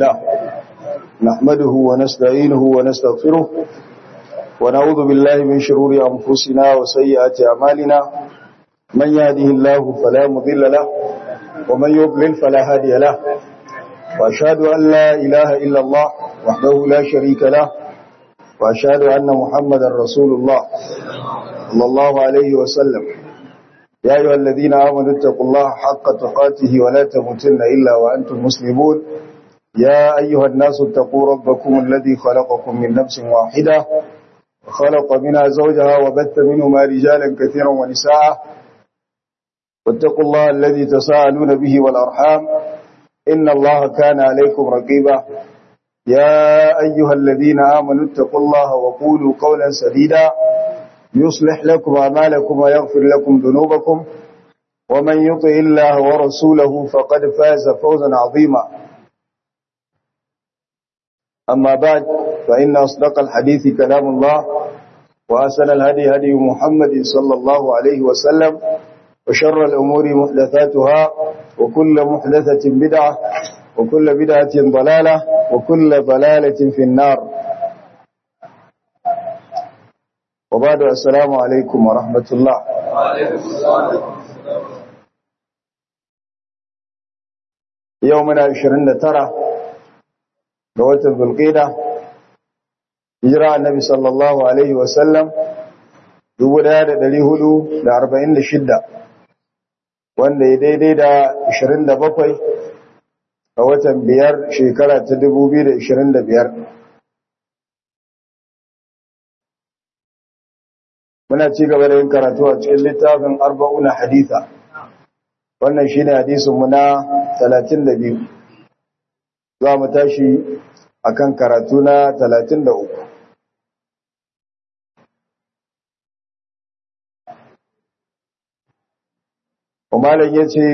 لا نحمده ونستعينه ونستغفره ونعوذ بالله من شرور أنفسنا وسيئات أعمالنا من يهده الله فلا مضل له ومن يضلل فلا هادي له وأشهد أن لا إله إلا الله وحده لا شريك له وأشهد أن محمدا رسول الله صلى الله عليه وسلم يا أيها الذين آمنوا اتقوا الله حق تقاته ولا تموتن إلا وأنتم مسلمون يا أيها الناس اتقوا ربكم الذي خلقكم من نفس واحدة وخلق منها زوجها وبث منهما رجالا كثيرا ونساء واتقوا الله الذي تساءلون به والأرحام إن الله كان عليكم رقيبا يا أيها الذين آمنوا اتقوا الله وقولوا قولا سديدا يصلح لكم أعمالكم ويغفر لكم ذنوبكم ومن يطع الله ورسوله فقد فاز فوزا عظيما أما بعد فإن أصدق الحديث كلام الله وأسن الهدي هدي محمد صلى الله عليه وسلم وشر الأمور محدثاتها وكل محدثة بدعة وكل بدعة ضلالة وكل ضلالة في النار وبعد السلام عليكم ورحمة الله يومنا 29 ga watan Zulqa'da hijira annabi sallallahu alaihi wasallam 1446 wanda ya daidai da 27 ga watan biyar shekara ta 2025 muna ci gaba da yin karatu a cikin littafin arba'una haditha wannan shine hadisin mu na 32 za mu tashi akan karatu na 33 umaran ya ce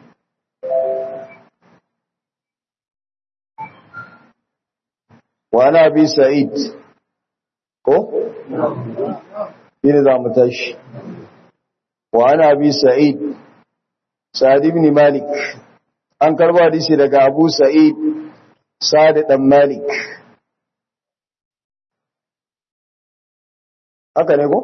wa na bi sa'id ko? shine za mu tashi wa ana bi sa'id sa'id ibn malik an karba hadisi daga abu sa'id sa'id dan malik haka ne ko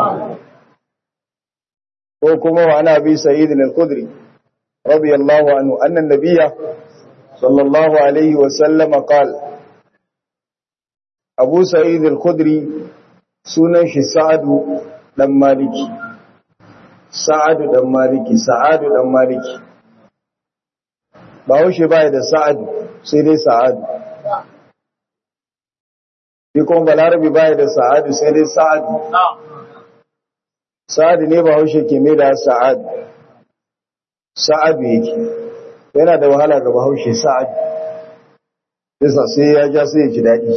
ko kuma wa ana bi sa'id al-khudri radiyallahu anhu anna an-nabiyya sallallahu alaihi wa sallam qala abu sa'id al-khudri sunan shi sa'adu dan maliki sa'adu dan maliki sa'adu dan maliki ba haushe baya da sa'adu sai dai sa'adu shi kuma balarabi baya da sa'adu sai dai sa'adu sa'adu ne ba haushe ke mai da sa'adu sa'adu yake yana da wahala ga bahaushe sa'adu sai ya ja sai ya ji daɗi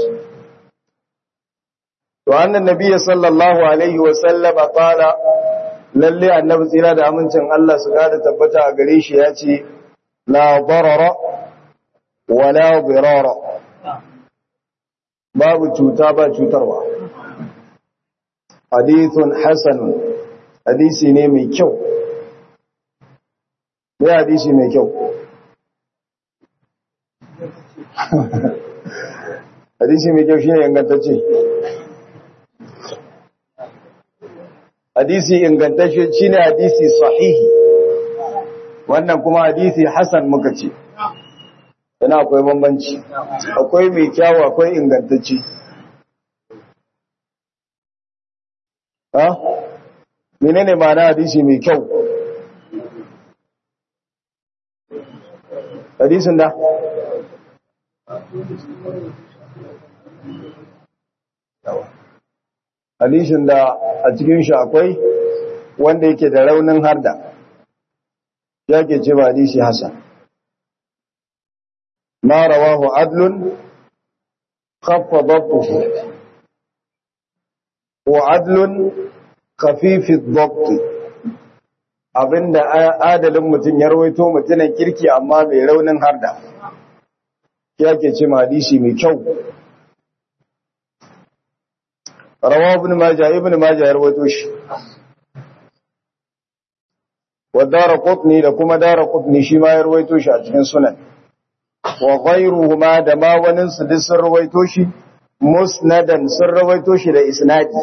to annan nabiyyi sallallahu alaihi wa sallama qala lalle annabi tsira da amincin Allah su kada tabbata a gare shi yace la darara wa la dirara babu cuta ba cutarwa hadithun hasanun hadisi ne mai kyau me hadisi mai kyau hadisi mai kyau shine ingantacce hadisi ingantacce shine hadisi sahihi wannan kuma hadisi hasan muka ce yana akwai bambanci akwai mai kyawu akwai ingantacce ha menene ma'ana hadisi mai kyau hadisin da hadisin da a cikin shi akwai wanda yake da raunin harda ya ke ce ba hadisi hasan ma rawahu adlun khaffa dabtuhu wa adlun khafifi dabt abinda adalin mutum ya rawaito mutumin kirki amma mai raunin harda ya ke ce ma hadisi mai kyau rawa ibn majah ibn majah ya rawaito shi wa daraqutni da kuma daraqutni shi ma ya rawaito shi a cikin sunan wa ghayruhuma da ma wani su duk sun rawaito shi musnadan sun rawaito shi da isnadi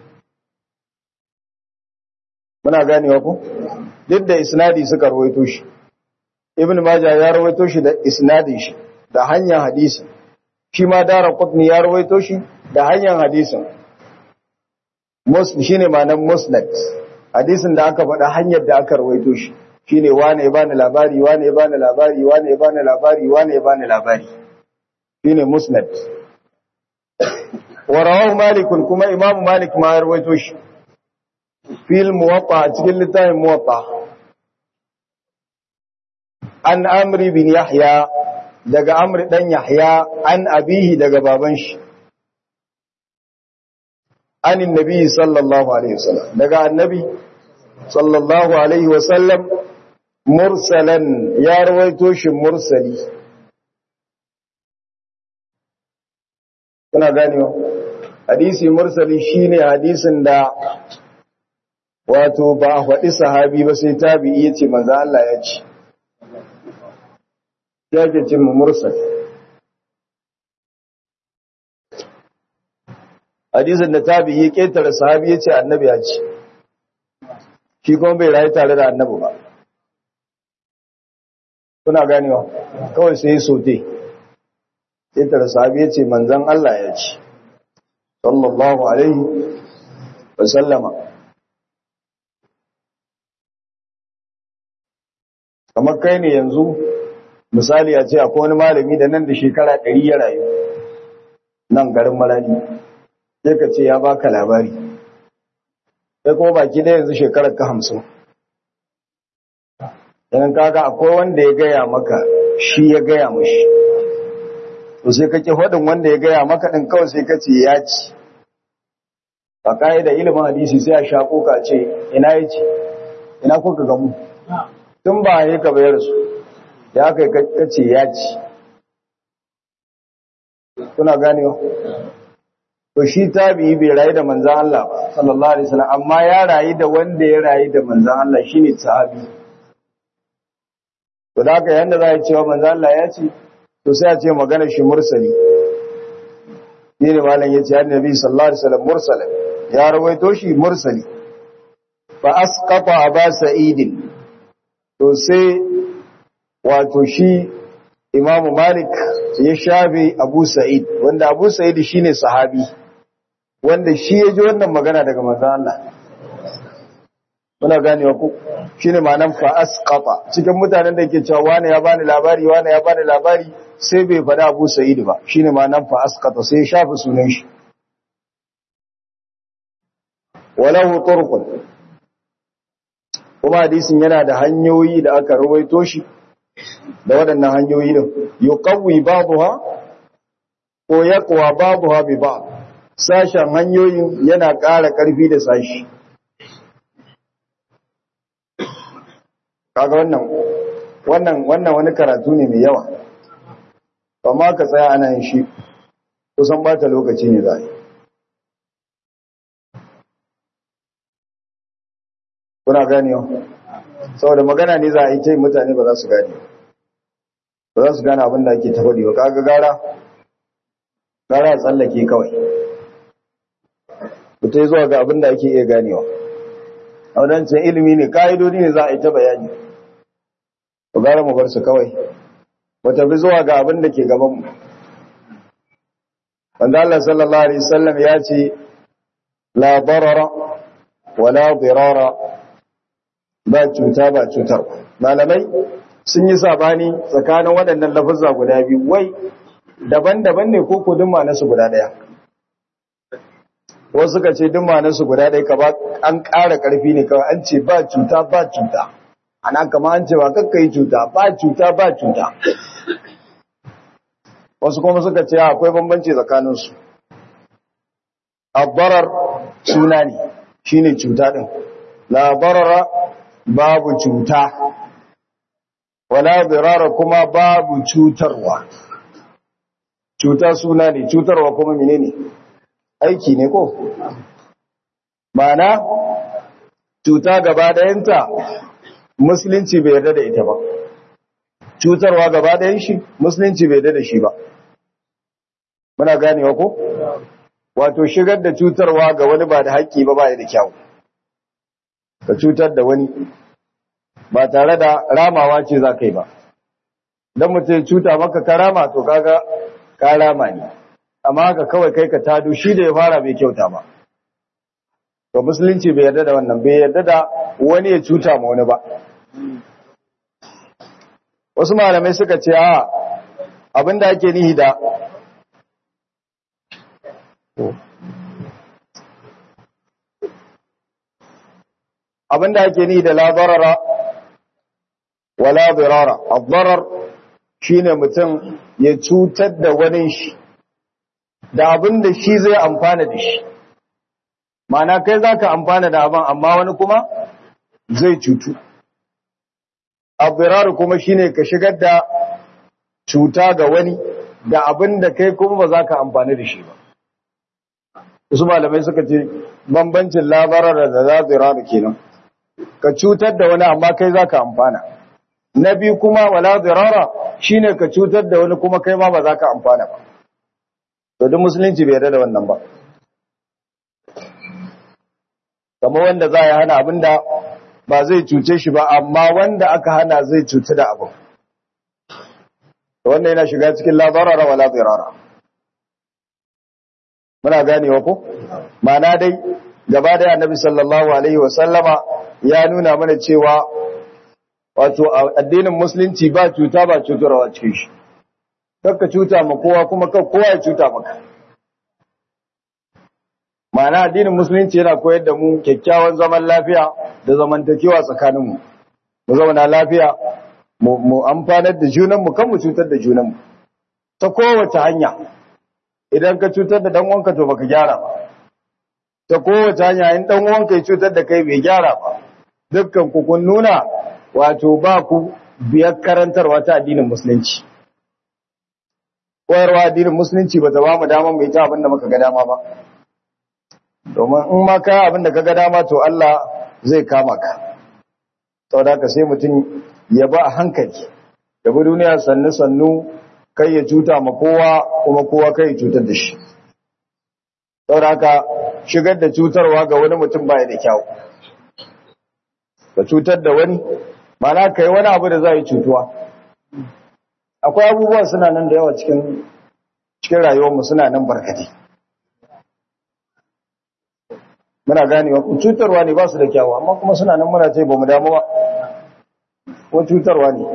muna ganewa ko duk da isnadi suka rawaito shi ibn majah ya rawaito shi da isnadin shi da hanyar hadisi shi ma dara qutni ya rawaito shi da hanyar hadisin muslim shine ma'anar musnad hadisin da aka faɗa hanyar da aka rawaito shi shine wane ya bani labari wane ya bani labari wane ya bani labari wane ya bani labari shine musnad wa rawahu malik kuma imam malik ma ya rawaito shi fil muwatta cikin littafin muwatta an amri bin yahya daga amri dan yahya an abihi daga baban shi an annabi sallallahu alaihi wasallam daga annabi sallallahu alaihi wasallam mursalan ya rawaito shi mursali kuna ganewa hadisi mursali shine hadisin da wato ba a faɗi sahabi ba sai tabi'i yace manzo Allah ya ce yake cin mursal hadisin da tabi'i ya ketare sahabi yace annabi ya ce shi kuma bai rayu tare da annabi ba kuna ganewa kawai sai ya sote ketare sahabi yace manzon Allah ya ce sallallahu alaihi wa sallama kamar kai ne yanzu misali a ce akwai wani malami da nan da shekara ɗari ya rayu nan garin marani sai ka ce ya baka labari sai kuma baki da yanzu shekarar ka hamsin yanin kaga akwai wanda ya gaya maka shi ya gaya mashi to sai kake faɗin wanda ya gaya maka ɗin kawai sai ka ce ya ci ba ka da ilimin hadisi sai a shaƙo ka ce ina ya ce ina kuka gamu tun ba ya ka bayar su ya kai kace ya ci kuna ganewa to shi tabi'i bai rayu da manzan Allah ba sallallahu alaihi wasallam amma ya rayu da wanda ya rayu da manzan Allah shine sahabi to da haka yanda za a cewa manzan Allah ya ce to sai a ce magana shi mursali ne ne malam yace annabi sallallahu alaihi wasallam mursalan ya rawaito shi mursali fa asqata aba sa'idin to sai wato shi imamu malik ya shafe abu sa'id wanda abu sa'id shine sahabi wanda shi ya ji wannan magana daga manzon Allah muna ganewa ku shine ma'anar fa asqata cikin mutanen da yake cewa wani ya bani labari wani ya bani labari sai bai faɗa abu sa'id ba shine ma'anar fa asqata sai ya shafe sunan shi walahu turqun kuma hadisin yana da hanyoyi da aka ruwaito shi da waɗannan hanyoyi din yuqawwi babuha ko yaqwa babuha bi ba'd sashen hanyoyin yana ƙara ƙarfi da sashi kaga wannan wannan wannan wani karatu ne mai yawa amma ka tsaya ana yin shi kusan bata lokaci ne za a yi kuna ganewa saboda magana ne za a yi ta mutane ba za su gane ba za su gane abin da ake tafaɗi ba kaga gara gara a tsallake kawai ta zuwa ga abin da ake iya ganewa a wadancan ilimi ne ka'idodi ne za a yi ta bayani ba gara mu bar su kawai ba tafi zuwa ga abin da ke gabanmu wanda Allah sallallahu alaihi wasallam ya ce la darara wala dirara ba cuta ba cutar malamai sun yi sabani tsakanin waɗannan lafazza guda biyu wai daban-daban ne ko ko duk su guda ɗaya wasu suka ce duk su guda ɗaya ka ba an ƙara ƙarfi ne kawai an ce ba cuta ba cuta ana kama an ce ba kakka yi cuta ba cuta ba cuta wasu kuma suka ce akwai bambanci tsakaninsu abbarar suna ne shine cuta ɗin labarara babu cuta wala birara kuma babu cutarwa cuta suna ne cutarwa kuma menene aiki ne ko mana cuta gaba dayanta musulunci bai yarda da ita ba cutarwa gaba ɗayan shi musulunci bai da shi ba muna ganewa ko wato shigar da cutarwa ga wani ba da haƙƙi ba ba da kyau ka cutar da wani ba tare da ramawa ce za ka yi ba don mutum cuta maka ka rama to kaga ka rama ne amma haka kawai kai ka tado shi da ya fara bai kyauta ba to musulunci bai yarda da wannan bai yarda da wani ya cuta ma wani ba wasu malamai suka ce a abinda ake nihi da abinda ake nihi da la darara wala dirara ad-darar shine mutum ya cutar da wani shi da abinda shi zai amfana da shi Ma'ana kai zaka amfana da abin amma wani kuma zai cutu ad kuma shine ka shigar da cuta ga wani da abin da kai kuma ba za ka amfani da shi ba wasu malamai suka ce bambancin labarar da za ziraru kenan ka cutar da wani amma kai za ka amfana na biyu kuma wala zirara shine ka cutar da wani kuma kai ma ba za ka amfana ba to duk musulunci bai yarda da wannan ba kamar wanda za ya hana abinda ba zai cuce shi ba amma wanda aka hana zai cuci da abu wannan yana shiga cikin labarara wala zirara muna ganewa ko ma'ana dai gaba da annabi sallallahu alaihi wasallama ya nuna mana cewa wato addinin musulunci ba cuta ba cutarwa cikin shi kakka cuta ma kowa kuma kar kowa ya cuta maka ma'ana addinin musulunci yana koyar da mu kyakkyawan zaman lafiya da zamantakewa tsakaninmu mu zauna lafiya mu amfanar da junanmu kan mu cutar da junanmu ta kowace hanya idan ka cutar da ɗan'uwanka to baka gyara ba ta kowace hanya in ɗan'uwanka ya cutar da kai bai gyara ba dukkan ku kun nuna wato ba ku biyar karantarwa ta addinin musulunci koyarwa addinin musulunci ba ta ba mu dama mu yi ta abin da muka ga dama ba domin in ma ka abin da ka ga dama to Allah zai kama ka saboda haka sai mutum ya ba a hankali da bi duniya sannu sannu kai ya cuta ma kowa kuma kowa kai ya cutar da shi saboda haka shigar da cutarwa ga wani mutum baya da kyau ka cutar da wani mana kai wani abu da za yi cutuwa akwai abubuwa suna nan da yawa cikin cikin rayuwarmu suna nan barkati muna ganewa cutarwa ne ba su da kyawu amma kuma suna nan muna ce ba mu damu ba ko cutarwa ne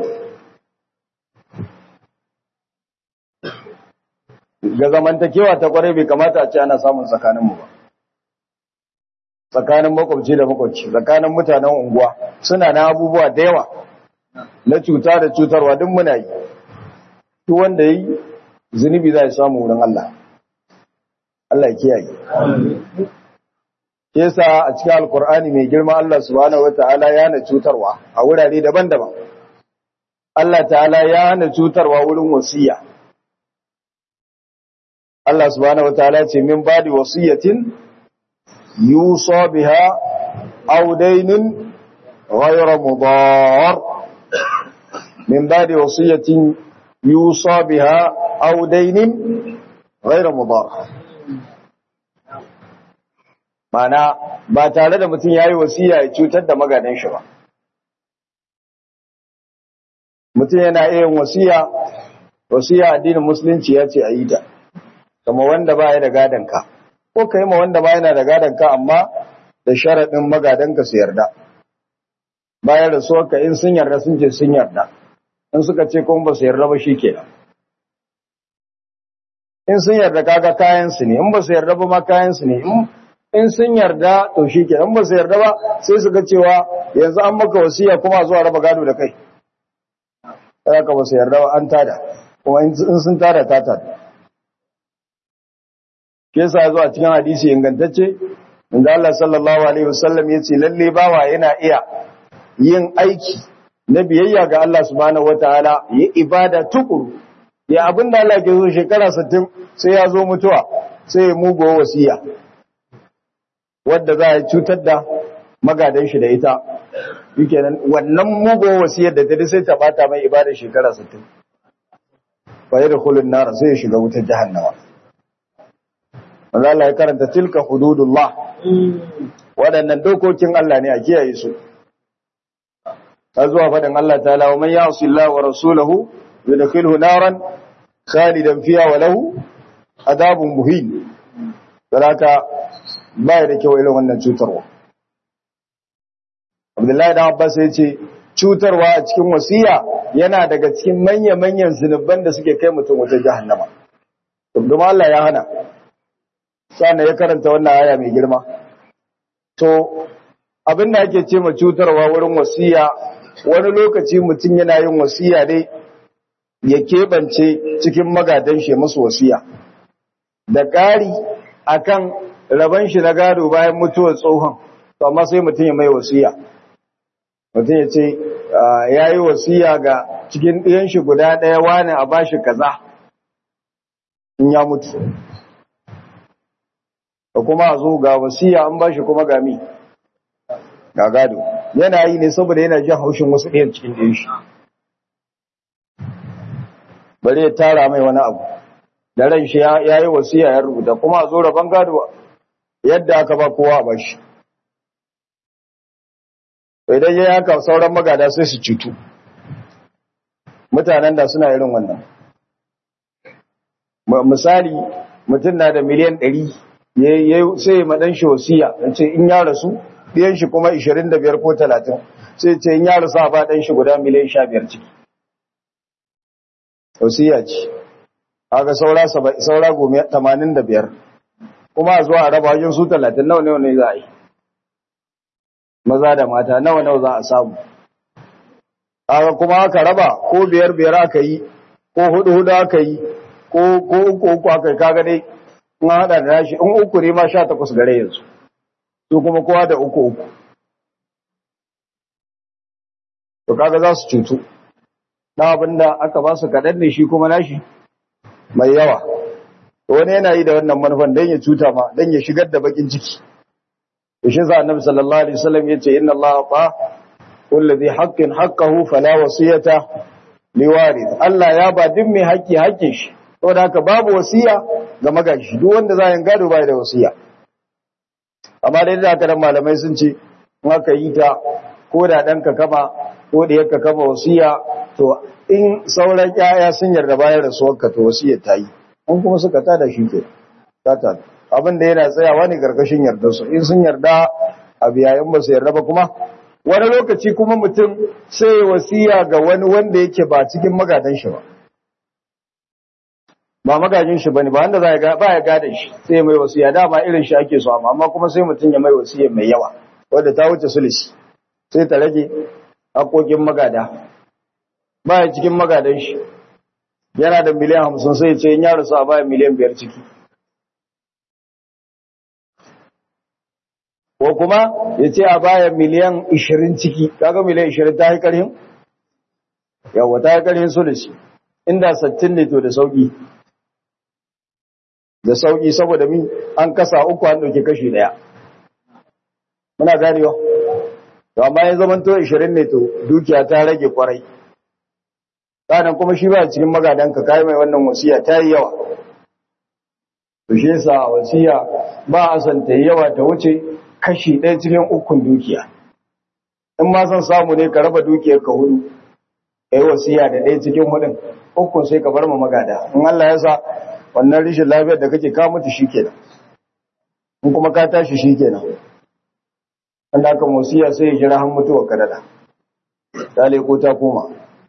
ga zamantakewa ta kwarai bai kamata a ce ana samun tsakaninmu ba tsakanin makwabci da makwabci tsakanin mutanen unguwa suna na abubuwa da yawa na cuta da cutarwa duk muna yi duk wanda yi zunubi za ya samu wurin Allah Allah ya kiyaye yasa a cikin alkur'ani mai girma Allah subhanahu wataala ya hana cutarwa a wurare daban-daban Allah ta'ala ya hana cutarwa wurin wasiya Allah subhanahu wataala ce min badi wasiyatin yusa biha aw daynun ghayra mudar min badi wasiyatin yusa biha aw daynun ghayra mudar mana ba tare da mutum yayi wasiya ya cutar da magadan shi ba mutum yana iya wasiya wasiya addinin musulunci ya ce a yi ta kama wanda ba ya da gadonka ko ka yi ma wanda ba yana da gadonka amma da sharaɗin magadanka su yarda bayan da ka in sun yarda sun ce sun yarda in suka ce kuma ba su yarda ba shi kenan in sun yarda kaga kayansu ne in ba su yarda ba ma kayansu ne in sun yarda to shi kenan in ba su yarda ba sai su ga cewa yanzu an maka wasiya kuma zuwa raba gado da kai ka ba su yarda ba an tada kuma in sun tada ta tada ke sa zuwa cikin hadisi ingantacce inda Allah sallallahu alaihi wasallam ya ce lalle bawa yana iya yin aiki na biyayya ga Allah subhanahu wataala ya ibada tukuru ya abin da Allah ke zo shekara 60 sai ya zo mutuwa sai ya mugo wasiya wadda za a cutar da magadan shi da ita shikenan wannan mugo wasiyar da ta sai ta bata mai ibada shekara 60 fa yadkhulun nar sai ya shiga wutar jahannama Allah ya karanta tilka hududullah waɗannan dokokin Allah ne a kiyaye su ta zuwa faɗin Allah ta'ala wa man ya'si Allah wa rasulahu yudkhilhu naran khalidan fiha wa lahu adabun muhin saraka baya da kyau irin wannan cutarwa Abdullahi da Abbas ya ce cutarwa a cikin wasiya yana daga cikin manya-manyan zunuban da suke kai mutum wata jahannama kuma Allah ya hana sannan ya karanta wannan aya mai girma to abin da ake ce ma cutarwa wurin wasiya wani lokaci mutum yana yin wasiya dai ya keɓance cikin magadan shi musu wasiya da ƙari akan raban shi na gado bayan mutuwar tsohon to amma sai mutum ya mai wasiya mutum ya ce ya yi wasiya ga cikin ɗiyan shi guda ɗaya wani a bashi kaza in ya mutu da kuma a zo ga wasiya an bashi kuma ga mi ga gado yana yi ne saboda yana jin haushin wasu ɗayan cikin ɗayan shi bari ya tara mai wani abu da ran shi ya yi wasiya ya rubuta kuma a zo rabon gado yadda aka ba kowa ba shi idan ya haka sauran magada sai su cutu mutanen da suna irin wannan misali mutum na da miliyan ɗari sai ya maɗan shi wasiya ce in ya rasu ɗiyan shi kuma 25 ko 30 sai ce in ya rasu a ba ɗan shi guda miliyan 15 ciki wasiya ce haka saura saura gome 85 kuma a zuwa a raba wajen su 30 nawa nawa ne za a yi maza da mata nawa nawa za a samu haka kuma aka raba ko biyar biyar aka yi ko hudu hudu aka yi ko uku uku aka yi kaga dai in haɗa da nashi in uku ne ma sha takwas gare yanzu su kuma kowa da uku uku to kaga za su cutu na abinda aka ba su kaɗan ne shi kuma nashi mai yawa wani yana yi da wannan manufan don ya cuta ma don ya shigar da bakin ciki to shi sa annabi sallallahu alaihi wasallam yace inna allaha ta kullu dhi haqqin haqqahu fala wasiyata liwarith Allah ya ba duk mai haƙƙi haƙƙin shi saboda haka babu wasiya ga magashi duk wanda za ya gado bai da wasiya amma dai da haka dan malamai sun ce in aka yi ta ko da ɗanka kama ko da yakka kama wasiya to in sauran ƴaƴa sun yarda bayan rasuwarka to wasiyar ta yi in kuma suka tada shi ke tata abin da yana tsayawa ne karkashin yardar su in sun yarda a biyayen ba su yarda ba kuma wani lokaci kuma mutum sai wasiya ga wani wanda yake ba cikin magadan shi ba ba magajin shi bane ba wanda za ya ba ya gada shi sai mai wasiya dama irin shi ake so amma kuma sai mutum ya mai wasiya mai yawa wanda ta wuce sulisi sai ta rage haƙoƙin magada ba ya cikin magadan shi yana da miliyan hamsin sai ce in ya rasu a baya miliyan biyar ciki ko kuma ya ce a baya miliyan ishirin ciki kaga miliyan ishirin ta yi ƙarhin yawa ta yi ƙarhin sulisi inda sattin ne to da sauƙi da sauƙi saboda min an kasa uku an ɗauke kashi ɗaya muna ganewa to amma ya zama to 20 ne to dukiya ta rage kwarai sannan kuma shi ba cikin magadanka kai mai wannan wasiya ta yi yawa to shi yasa wasiya ba a san ta yawa ta wuce kashi ɗaya cikin ukun dukiya in ma san samu ne ka raba dukiyar ka hudu kai wasiya da ɗaya cikin hudun ukun sai ka bar ma magada in Allah ya sa wannan rishin lafiyar da kake ka mutu shikenan in kuma ka tashi shikenan wanda aka musiya sai ya jira han mutuwa kadada ta leko ta koma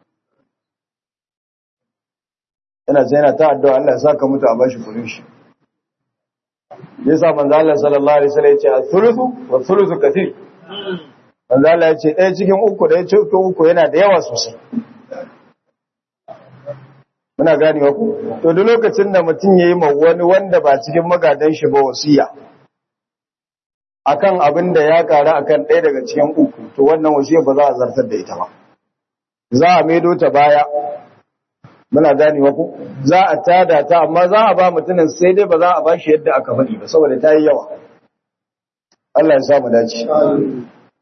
yana sai yana ta addu'a Allah ya saka mutu a bashi kudin shi yasa manzo Allah sallallahu alaihi wasallam ya ce al-thuluthu wa thuluthu kathir manzo Allah ya ce ɗaya cikin uku ɗaya cikin uku yana da yawa sosai muna ganewa ku to duk lokacin da mutum yayi ma wani wanda ba cikin magadan shi ba wasiya akan abin da ya ƙara akan ɗaya daga cikin uku to wannan wasiyar ba za a zartar da ita ba za a maido ta baya muna ganewa ku za a tada ta amma za a ba mutumin sai dai ba za a ba shi yadda aka faɗi ba saboda ta yi yawa Allah ya sa mu dace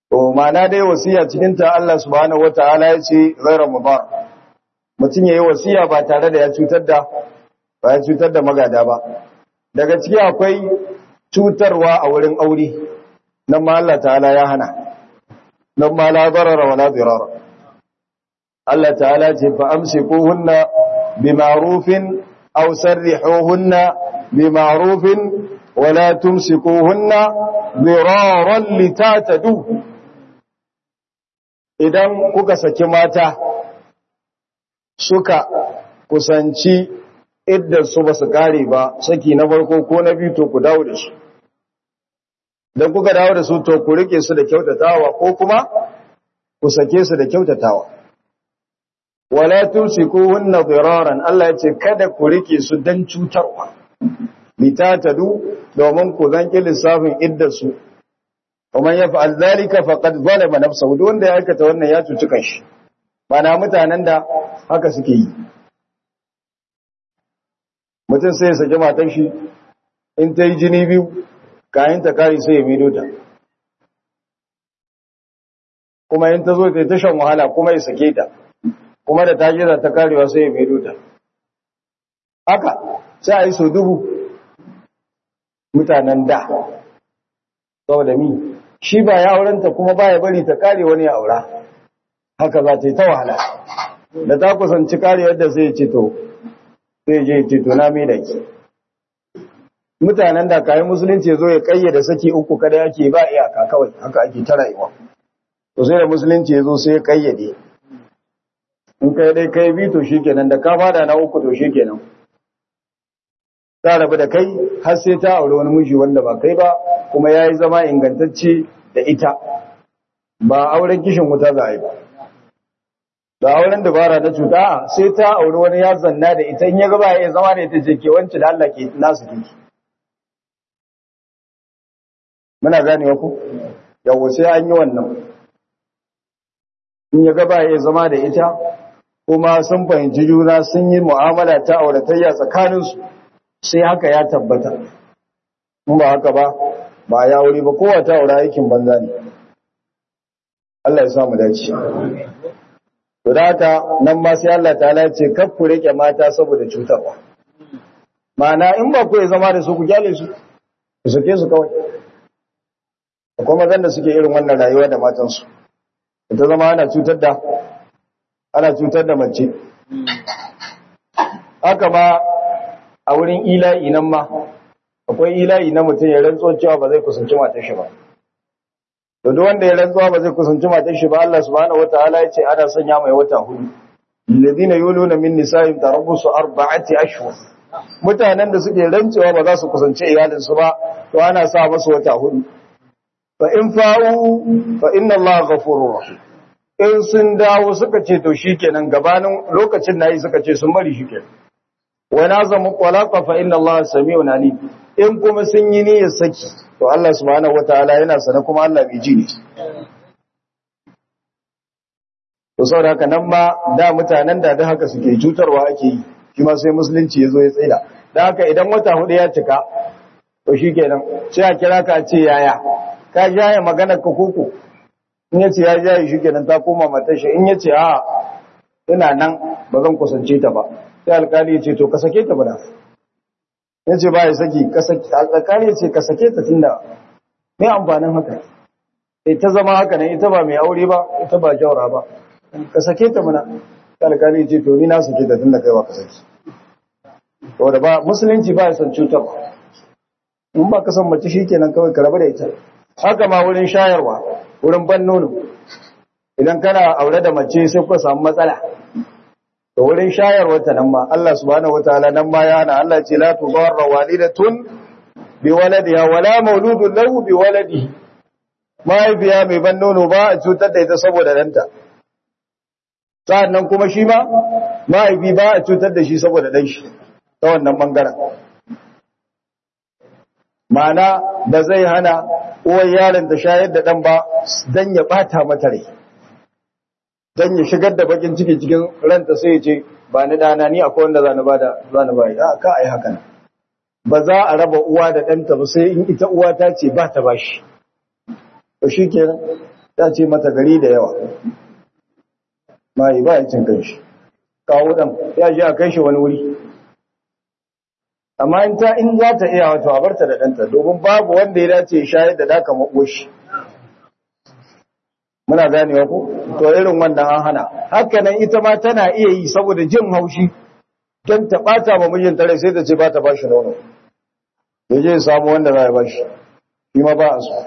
to ma'ana dai wasiya cikin ta Allah subhanahu wataala ya ce ghayra mudar mutum yayi wasiya ba tare da ya cutar da ba ya cutar da magada ba daga ciki akwai cutarwa a wurin aure nan ma Allah ta'ala ya hana nan ma la darara wala dirara Allah ta'ala ce fa amsikuhunna bima'rufin aw sarrihuhunna bima'rufin wala tumsikuhunna diraran litatadu idan kuka saki mata suka kusanci iddar su ba su kare ba saki na farko ko na biyu to ku dawo da su dan kuka dawo da su to ku rike su da kyautatawa ko kuma ku sake su da kyautatawa wala tumsikuhunna diraran Allah ya ce kada ku rike su dan cutarwa litatadu domin ku zanki lissafin iddar su kuma ya fa'al zalika faqad zalama nafsahu duk wanda ya aikata wannan ya cuci kanshi bana mutanen da haka suke yi mutum sai ya saki matan shi in ta yi jini biyu kayan ta kare sai ya mido ta kuma in ta zo ta ta shan wahala kuma ya sake ta kuma da ta jira ta karewa sai ya mido ta haka sai a yi so dubu mutanen da saboda mi shi ba ya aurenta kuma ba ya bari ta kare wani ya aura haka za ta yi ta wahala da ta kusanci kare yadda sai ya ce to sai je ce to na mai da ki mutanen da kayan musulunci zo ya kayyade saki uku kada yake ba iyaka kawai haka ake ta rayuwa to sai da musulunci ya zo sai ya kayyade in kai dai kai bi to shikenan da ka fada na uku to shikenan ta rabu da kai har sai ta aure wani miji wanda ba kai ba kuma yayi zama ingantacce da ita ba auren kishin wuta za a yi ba da auren dabara na cuta sai ta auri wani ya zanna da ita in ya gaba ya zama da ita ce ke wance da Allah ke nasu kiki muna gane ku yawo sai an yi wannan in ya gaba ya zama da ita kuma sun fahimci juna sun yi mu'amala ta auratayya tsakaninsu sai haka ya tabbata in ba haka ba ba ya wuri ba kowa ta aura aikin banza ne Allah ya samu dace To da haka nan ma sai Allah ta'ala ce kar ku rike mata saboda cutarwa. Ma'ana in ba ku ya zama da su ku gyale su, ku sake su kawai. Akwai mazan da suke irin wannan rayuwa da matansu. Ta zama ana cutar da ana cutar da mace. Haka ma a wurin ila'i nan ma akwai ila'i na mutum ya rantsuwa cewa ba zai kusanci matar shi ba. to duk wanda ya rantsuwa ba zai kusanci matar shi ba Allah subhanahu wataala ya ce ana sanya mai wata hudu alladhina yuluna min nisa'in tarabbusu arba'ati ashhur mutanen da suke rantsuwa ba za su kusanci iyalin su ba to ana sa musu wata hudu fa in fa'u fa inna Allah ghafurur rahim in sun dawo suka ce to shikenan gabanin lokacin nayi suka ce sun bari shikenan wa nazamu qalaqa fa inna Allah sami'un alim in kuma sun yi niyyar saki to Allah subhanahu wataala yana sana kuma Allah bai ji ne to saboda haka nan ma da mutanen da da haka suke cutarwa ake yi shi ma sai musulunci ya zo ya tsaida da haka idan wata hudu ya cika to shikenan sai a kira ka ce yaya ka jaye magana ka koko in ya ce ya jaye shikenan ta koma matar shi in ya ce a ina nan ba zan kusance ta ba sai alkali ya ce to ka sake ta ba da ya ce ba ya saki alƙari ya ce ka sake ta tunda mai amfanin haka sai ta zama haka ne ita ba mai aure ba ita ba jaura ba ka sake ta mana alƙali ya ce to ni na sake ta tunda kai ba ka saki saboda ba musulunci ba ya san cutar in ba ka san mace shi kenan kawai ka rabu da ita haka ma wurin shayarwa wurin ban nono idan kana aure da mace sai ku samu matsala to wurin shayarwarta nan ma Allah subhanahu wataala nan ma ya hana Allah ce la tudarra walidatun bi waladiha wala mauludun lahu bi waladihi mahaifiya mai ban nono ba a cutar da ita saboda danta sa'annan kuma shi ma mahaifi ba a cutar da shi saboda dan shi ta wannan bangaren ma'ana da zai hana uwar yaron da shayar da dan ba dan ya bata mata rai dan ya shigar da bakin ciki cikin ranta sai ya ce ba ni dana ni akwai wanda zani bada zani bai da ka ai haka nan ba za a raba uwa da ɗanta ba sai in ita uwa ta ce ba ta bashi to shikenan ta ce mata gari da yawa mai ba ya cin kanshi kawo dan ya je a kai shi wani wuri amma in ta in za ta iya wato a barta da ɗanta domin babu wanda ya dace shayar da daka makoshi muna ganewa ko to irin wannan an hana haka nan ita ma tana iya yi saboda jin haushi don ta ɓata ma mijinta rai sai ta ce ba ta ba shi nono ya je samu wanda za ya ba shi shi ma ba a so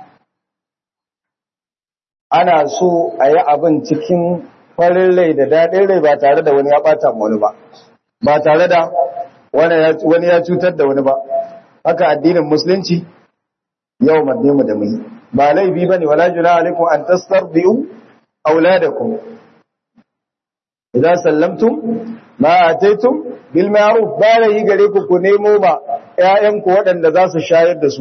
ana so a yi abin cikin farin rai da daɗin rai ba tare da wani ya ɓata wani ba ba tare da wani ya cutar da wani ba haka addinin musulunci yau mu da mai ba laifi ba ne wala juna alaikum an tastarbi'u auladakum idan sallamtum ma ataitum bil ma'ruf ba yi gare ku ku nemo ba ƴaƴanku waɗanda za su shayar da su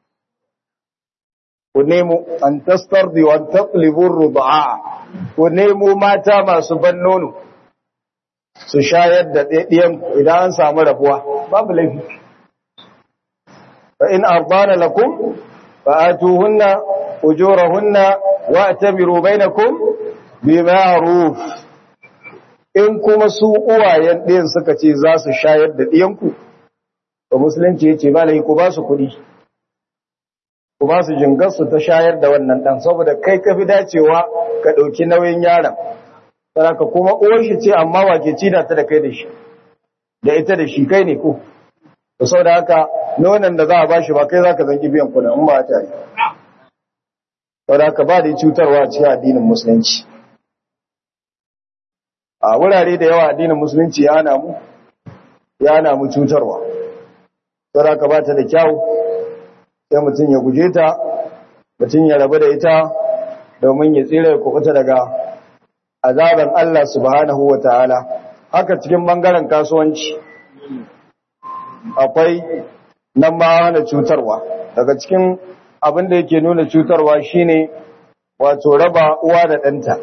ku nemo an tastardi wa taqlibu rudaa ku nemo mata masu ban nono su shayar da ɗiyan idan an samu rabuwa babu laifi fa in ardana lakum fa atuhunna ujurahunna wa atabiru bainakum bi ma'ruf in kuma su uwayen ɗiyan suka ce za su shayar da ɗiyanku to musulunci yace ba lai ku ba su kuɗi ku ba su jingarsu ta shayar da wannan ɗan saboda kai ka fi dacewa ka ɗauki nauyin yaron ka kuma uwar shi ce amma wake ci da ta da kai da shi da ita da shi kai ne ko to saboda haka nonon da za a ba shi ba kai za ka zangi biyan kuɗin in ba ta yi saboda haka ba da cutarwa a cikin addinin musulunci a wurare da yawa addinin musulunci ya hana mu ya hana mu cutarwa saboda haka ba ta da kyau sai mutum ya guje ta mutum ya rabu da ita domin ya tsira ya kubuta daga azaban Allah subhanahu wa ta'ala haka cikin bangaren kasuwanci akwai nan ma hana cutarwa daga cikin abin da yake nuna cutarwa shine wato raba uwa da ɗanta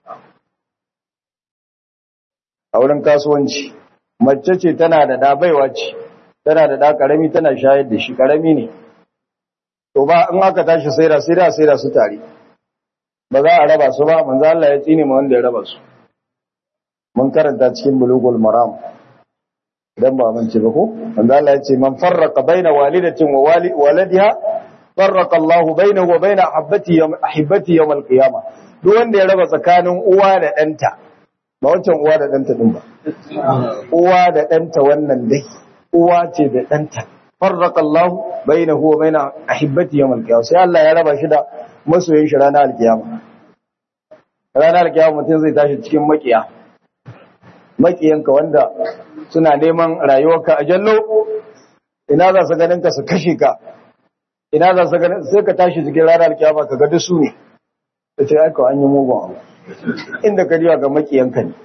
a wurin kasuwanci mace ce tana da ɗa baiwa ce tana da ɗa ƙarami tana shayar da shi ƙarami ne to ba in aka tashi saida saida saida su tare ba za a raba su ba manzo Allah ya tsine ma wanda ya raba su mun karanta cikin bulugul maram idan ba mun ce ba ko manzo Allah ya ce man farraqa baina walidatin wa waladiha farraqa Allah bainahu wa baina ahibbati yawm ahibbati yawm al-qiyamah duk wanda ya raba tsakanin uwa da danta ba wancan uwa da danta din ba uwa da danta wannan dai uwa ce da danta farraka Allah bainahu wa baina ahibbati yawm al-qiyamah sai Allah ya raba shi da masoyin shi ranar al-qiyama ranar al-qiyama mutum zai tashi cikin makiya makiyanka wanda suna neman rayuwarka a jallo ina za su ganin ka su kashe ka ina za su ganin sai ka tashi cikin ranar al-qiyama ka ga duk su ne sai ai ko an yi mugun abu inda ka riya ga makiyanka ne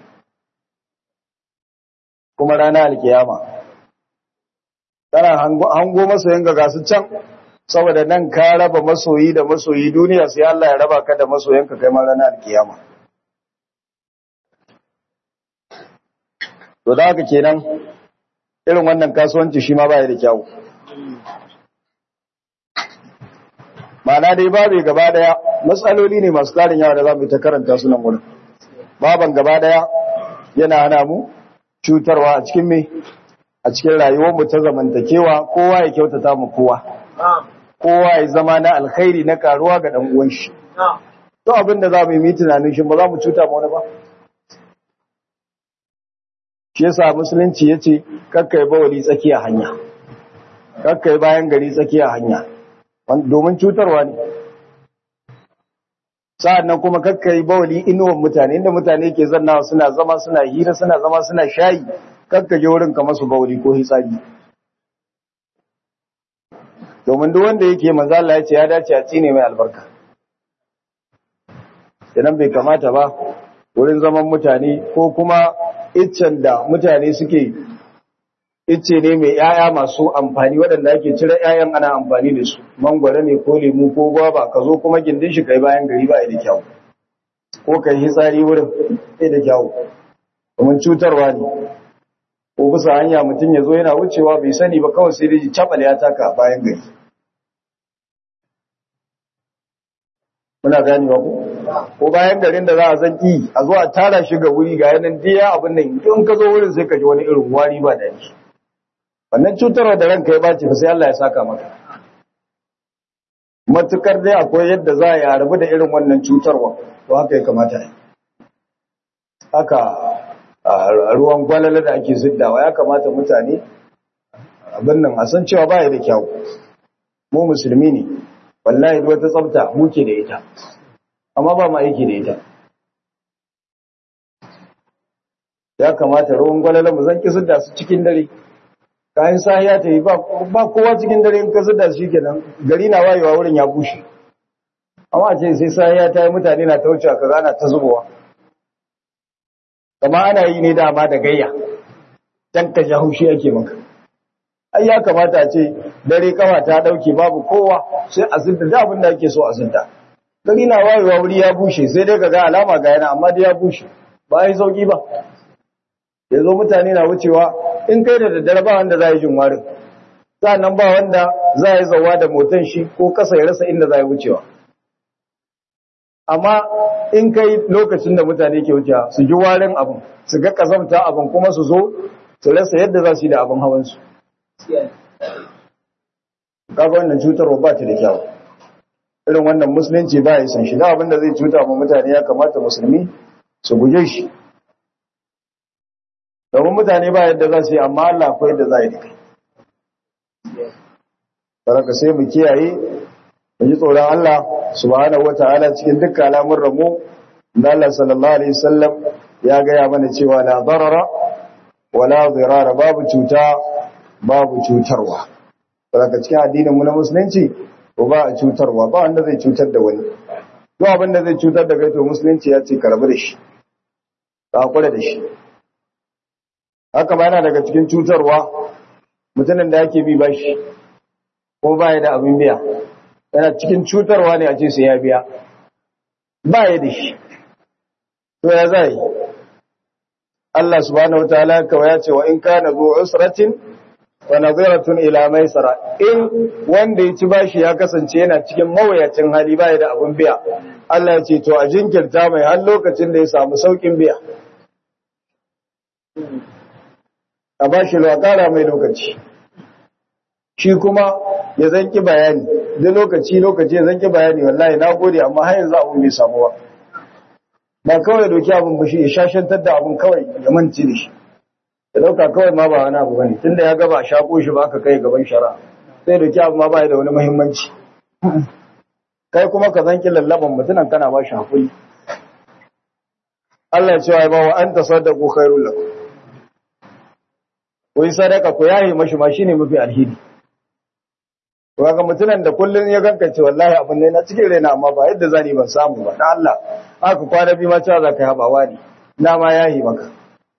kuma ranar al-qiyama kana hango masoyin ga gasu can saboda nan ka raba masoyi da masoyi duniya sai Allah ya raba ka da masoyanka kai ma ranar kiyama to da haka kenan irin wannan kasuwanci shi ma baya da kyau ma'ana dai babu gaba daya matsaloli ne masu tarin yawa da za mu yi ta karanta su nan wurin baban gaba daya yana hana mu cutarwa a cikin me a cikin rayuwarmu ta zamantakewa kowa ya kyautata mu kowa kowa ya zama na alkhairi na karuwa ga dan uwan shi to abin da za mu yi tunanin shi ba za mu cuta ma wani ba shi yasa musulunci yace kakkai bawali tsakiya hanya kakkai bayan gari tsakiya hanya domin cutarwa ne sa'annan kuma kakkai bawali inuwan mutane inda mutane ke zannawa suna zama suna hira suna zama suna shayi kakkaje wurin ka masu bauli ko hitsari domin duk wanda yake manzo Allah ya ce ya dace a tsine mai albarka idan bai kamata ba wurin zaman mutane ko kuma iccen da mutane suke icce ne mai yaya masu amfani waɗanda ake cire yayan ana amfani da su mangwara ne ko lemu ko gwaba ka zo kuma gindin shi kai bayan gari ba da kyau ko kai hitsari wurin sai da kyau domin cutarwa ne ko bisa hanya mutum ya zo yana wucewa bai sani ba kawai sai dai cabal ya taka bayan gari muna ganewa ko ko bayan garin da za a zan ki a zo a tara shi ga wuri ga yanan diya abin nan in ka zo wurin sai ka ji wani irin wari ba daɗi wannan cutarwa da ranka ya bace fa sai Allah ya saka maka matukar dai akwai yadda za a rabu da irin wannan cutarwa to haka ya kamata yi haka ruwan gwalala da ake ziddawa ya kamata mutane abin nan a san cewa baya da kyau mu musulmi ne wallahi duk wata tsafta muke da ita amma ba mu aiki da ita ya kamata ruwan gwalala mu zan ki zidda su cikin dare kayan sahiya ta yi ba kowa cikin dare in ka zidda su kenan gari na wayewa wurin ya bushe amma ce sai sahiya ta yi mutane na ta wuce kaza na ta zubowa kama ana yi ne dama da gayya dan ka ja haushi ake maka ai ya kamata a ce dare kawa ta dauke babu kowa sai a zinta da abin da ake so a zinta gari na wayewa wuri ya bushe sai dai ka ga alama ga yana amma dai ya bushe ba yi sauki ba yanzu mutane na wucewa in kai da daddare ba wanda za yi jin warin nan ba wanda za yi zawa da motan shi ko kasa ya rasa inda za yi wucewa amma in kai lokacin da mutane ke wucewa su ji warin abin su ga kazamta abin kuma su zo su rasa yadda za su yi da abin hawansu kaga wannan cutarwa ba ta da kyau irin wannan musulunci ba ya san shi da abin da zai cuta ma mutane ya kamata musulmi su guje shi domin mutane ba yadda za su yi amma Allah akwai yadda za yi da kai saraka sai mu kiyaye mu ji tsoron Allah subhanahu wataala cikin dukkan al'amuran mu da Allah sallallahu alaihi wasallam ya gaya mana cewa la darara wala dirara babu cuta babu cutarwa saraka cikin addinin mu na musulunci ko ba a cutarwa ba wanda zai cutar da wani duk abin da zai cutar da kai to musulunci ya ce ka rabu da shi ka hakura da shi haka ba yana daga cikin cutarwa mutumin da yake bi bashi ko ba ya da abin biya yana cikin cutarwa ne a ce sai ya biya ba ya da shi to ya zai Allah subhanahu wataala kawai ya ce wa in kana zu usratin wa nadhiratun ila maisara in wanda ya ci bashi ya kasance yana cikin mawayacin hali ba ya da abin biya Allah ya ce to a jinkirta mai har lokacin da ya samu saukin biya a ba shi ƙara mai lokaci shi kuma ya zanki bayani da lokaci lokaci ya zanki bayani wallahi na gode amma har yanzu abun bai samu ba ba kawai doki abun ba shi ya shashantar da abun kawai ya manci da shi ya dauka kawai ma ba wani abu bane tunda ya gaba shako shi ba aka kai gaban shara sai doki abun ma ba da wani muhimmanci kai kuma ka zanki lallaban mutunan kana ba shi hakuri Allah ya ce wa ba wa anta saddaqu khairul lakum ku yi sadaka ku yaye mashi ma shine mafi alheri kaga mutunan da kullun ya gankace wallahi abin ne na cikin raina amma ba yadda zani ban samu ba dan Allah haka kwana bi ma cewa zaka yaba wani na ma yayi maka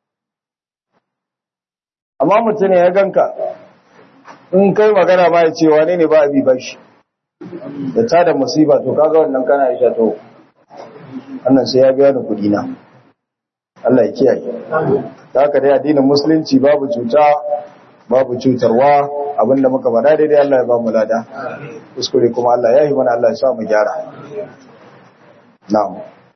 amma mutune ya ganka in kai magana ba ya ce wane ne ba abi bashi da ta da musiba to kaga wannan kana isha to wannan sai ya biya ni kudi na Allah ya kiyaye da haka dai addinin musulunci babu cuta babu cutarwa abinda muka faɗa daidai Allah ya ba mu lada kuskure kuma Allah ya yi mana Allah ya sa mu gyara na'am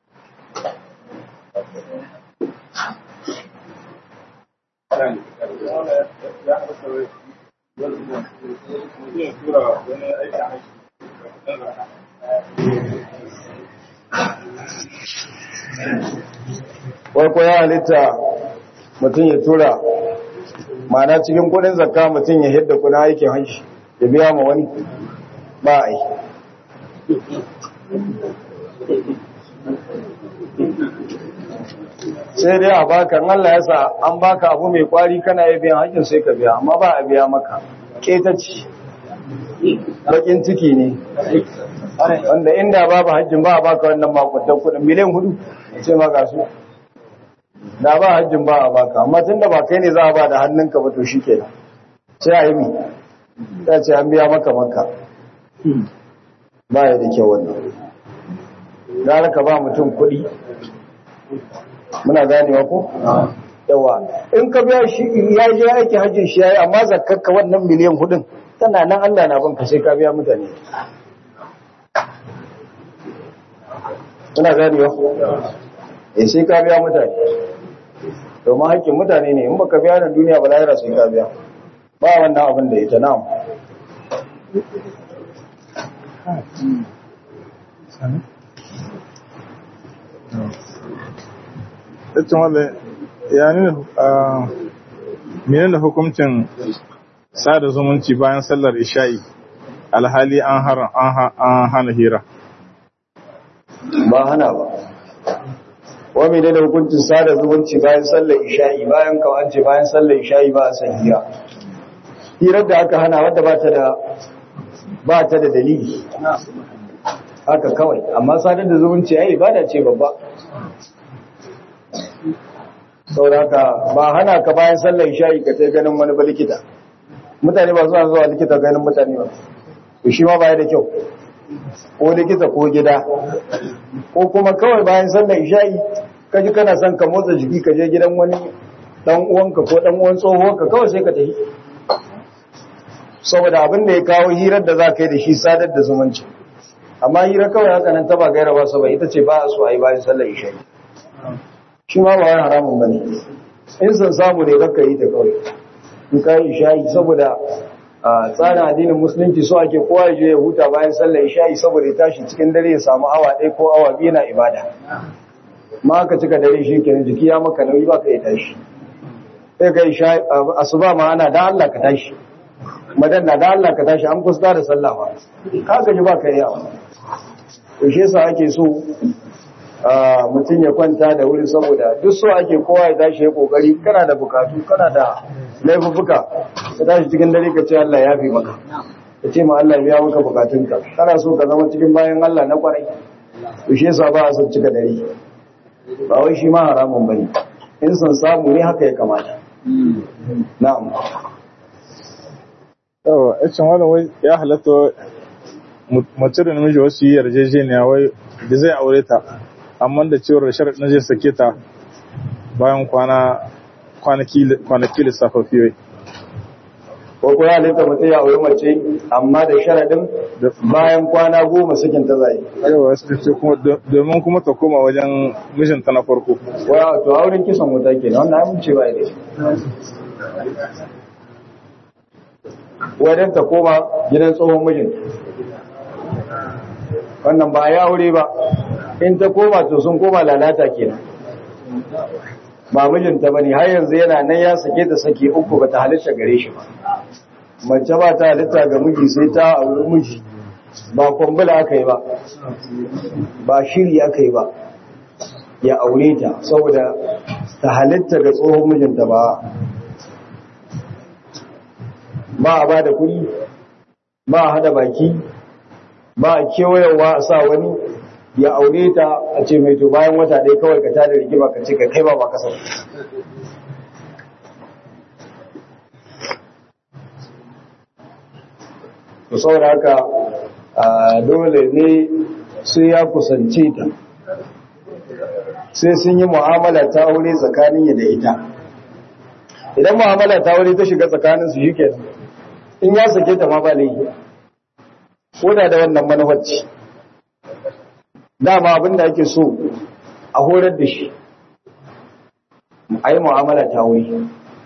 wai ko ya halitta mutum ya tura mana cikin kudin zakka mutum ya hidda kuna aikin hajji ya biya ma wani ba a yi sai dai a baka Allah ya sa an baka abu mai kwari kana yi biyan hajjin sai ka biya amma ba a biya maka ƙetaci bakin ciki ne wanda inda babu hajjin ba a baka wannan makwatan kudin miliyan hudu sai maka su da ba hajjin ba a baka amma tun da ba kai ne za a ba da hannunka ba to shi ke sai a yi mi ta ce an biya maka maka ba ya da kyau wannan gara ka ba mutum kuɗi muna ganewa ko yawa in ka biya shi ya je aiki hajjin shi yayi amma zakkarka wannan miliyan hudun tana nan Allah na banka sai ka biya mutane suna ganewa eh sai ka biya mutane domin haƙƙin mutane ne in baka biya na duniya ba lahira sai ka biya ba wannan abin da ita na'am Ita wanda ya nuna a menene hukuncin sada zumunci bayan sallar isha'i alhali an hana hira. ba hana ba wa mai da hukuncin sada zumunci bayan sallar isha'i bayan kawance bayan sallar isha'i ba a san hira hirar da aka hana wadda ba ta da ba ta da dalili haka kawai amma sadar da zumunci ai ibada ce babba sauraka ba hana ka bayan sallar isha'i ka ta ganin wani ba likita mutane ba suna zuwa likita ganin mutane ba to shi ma baya da kyau ko likita ko gida ko kuma kawai bayan sallar isha'i ka ji kana son ka motsa jiki ka je gidan wani dan uwanka ko dan uwan tsohuwarka kawai sai ka tafi saboda abin da ya kawo hirar da za ka yi da shi sadar da zumunci amma hira kawai haka nan taba gaira ba ba ita ce ba a so a yi bayan sallar isha'i shi ma ba wani haramun ba ne in san samu ne kakka yi ta kawai in ka yi isha'i saboda a tsarin addinin musulunci so ake kowa ya je ya huta bayan sallar isha'i saboda ya tashi cikin dare ya samu awa ɗaya ko awa biyu na ibada ma aka cika dare shi kenan jiki ya maka nauyi ba ka yi tashi sai ka isha asuba ma ana da Allah ka tashi madan na da Allah ka tashi an kusa da sallah ba ka gaji ba ka yi yawa to shi yasa ake so mutum ya kwanta da wuri saboda duk so ake kowa ya tashi ya kokari kana da bukatu kana da laifuka ka tashi cikin dare ka ce Allah ya fi maka ka ce ma Allah biya maka bukatunka kana so ka zama cikin bayan Allah na kwarai to shi yasa ba a son cika dare ba wai shi ma haramun bane in san samu ne haka ya kamata na'am yawa icin wani wai ya halatta mace da namiji wasu yi yarjejeniya wai da zai aure ta amma da cewar sharaɗin zai sake ta bayan kwana kwanaki lissafafi wai ko ko ya halitta mutum ya aure mace amma da sharadin bayan kwana goma sakin ta zai yawa su ce kuma domin kuma ta koma wajen mijinta na farko wa to auren kisan wuta ke wannan ai mun ce ba da wajen ta koma gidan tsohon mijin wannan ba ya aure ba in ta koma to sun koma lalata kenan ba mijinta bane har yanzu yana nan ya sake ta sake uku bata halitta gare shi ba mace ba ta halitta ga miji sai ta auri miji ba kwambula aka yi ba ba shiri aka yi ba ya aure ta saboda ta halitta ga tsohon mijinta ba ba a ba da kuɗi ba a hada baki ba a kewayewa a sa wani ya aure ta a ce mai to bayan wata ɗaya kawai ka tada rigima ka ce ka kai ba ba kasar to saboda haka dole ne sai ya kusance ta sai sun yi mu'amala ta aure tsakanin da ita idan mu'amala ta aure ta shiga tsakanin su shike in ya sake ta ma ba laifi ko da da wannan manufarci dama abin da ake so a horar da shi a yi mu'amala ta aure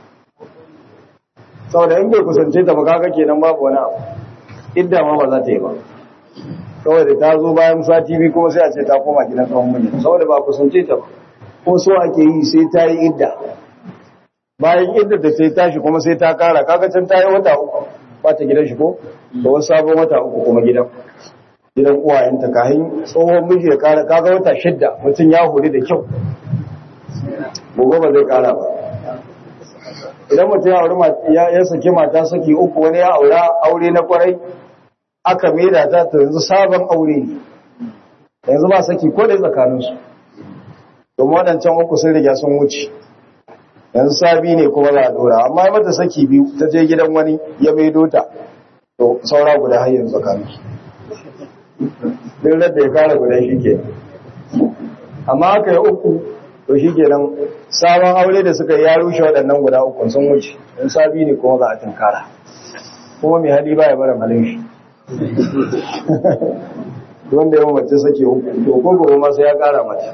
saboda in bai kusance ta ba kaga kenan babu wani abu idda ma ba za ta yi ba kawai da ta zo bayan sati biyu kuma sai a ce ta koma gidan tsohon mijin saboda ba kusance ta ba ko so ake yi sai ta yi idda bayan idda da sai tashi kuma sai ta kara kaga can ta yi wata uku ba ta gidan shi ko da wasu sabon wata uku kuma gidan gidan uwayenta kahin tsohon miji ya kara kaga wata shidda mutum ya hori da kyau gobe ba zai kara ba idan mutum ya auri ya saki mata saki uku wani ya aura aure na kwarai aka maida ta ta yanzu sabon aure ne yanzu ba saki ko da tsakaninsu domin waɗancan uku sun riga sun wuce yanzu sabi ne kuma za a dora amma ya mata saki biyu ta je gidan wani ya maido ta to saura guda har yanzu tsakaninsu duk da ya kara guda shi ke amma aka yi uku to shi kenan sabon aure da suka ya rushe waɗannan guda uku sun wuce in sabi ne kuma za a tunkara kuma mai hali baya bara malin shi wanda yawan mace sake uku to ko gobe ma sai ya kara mata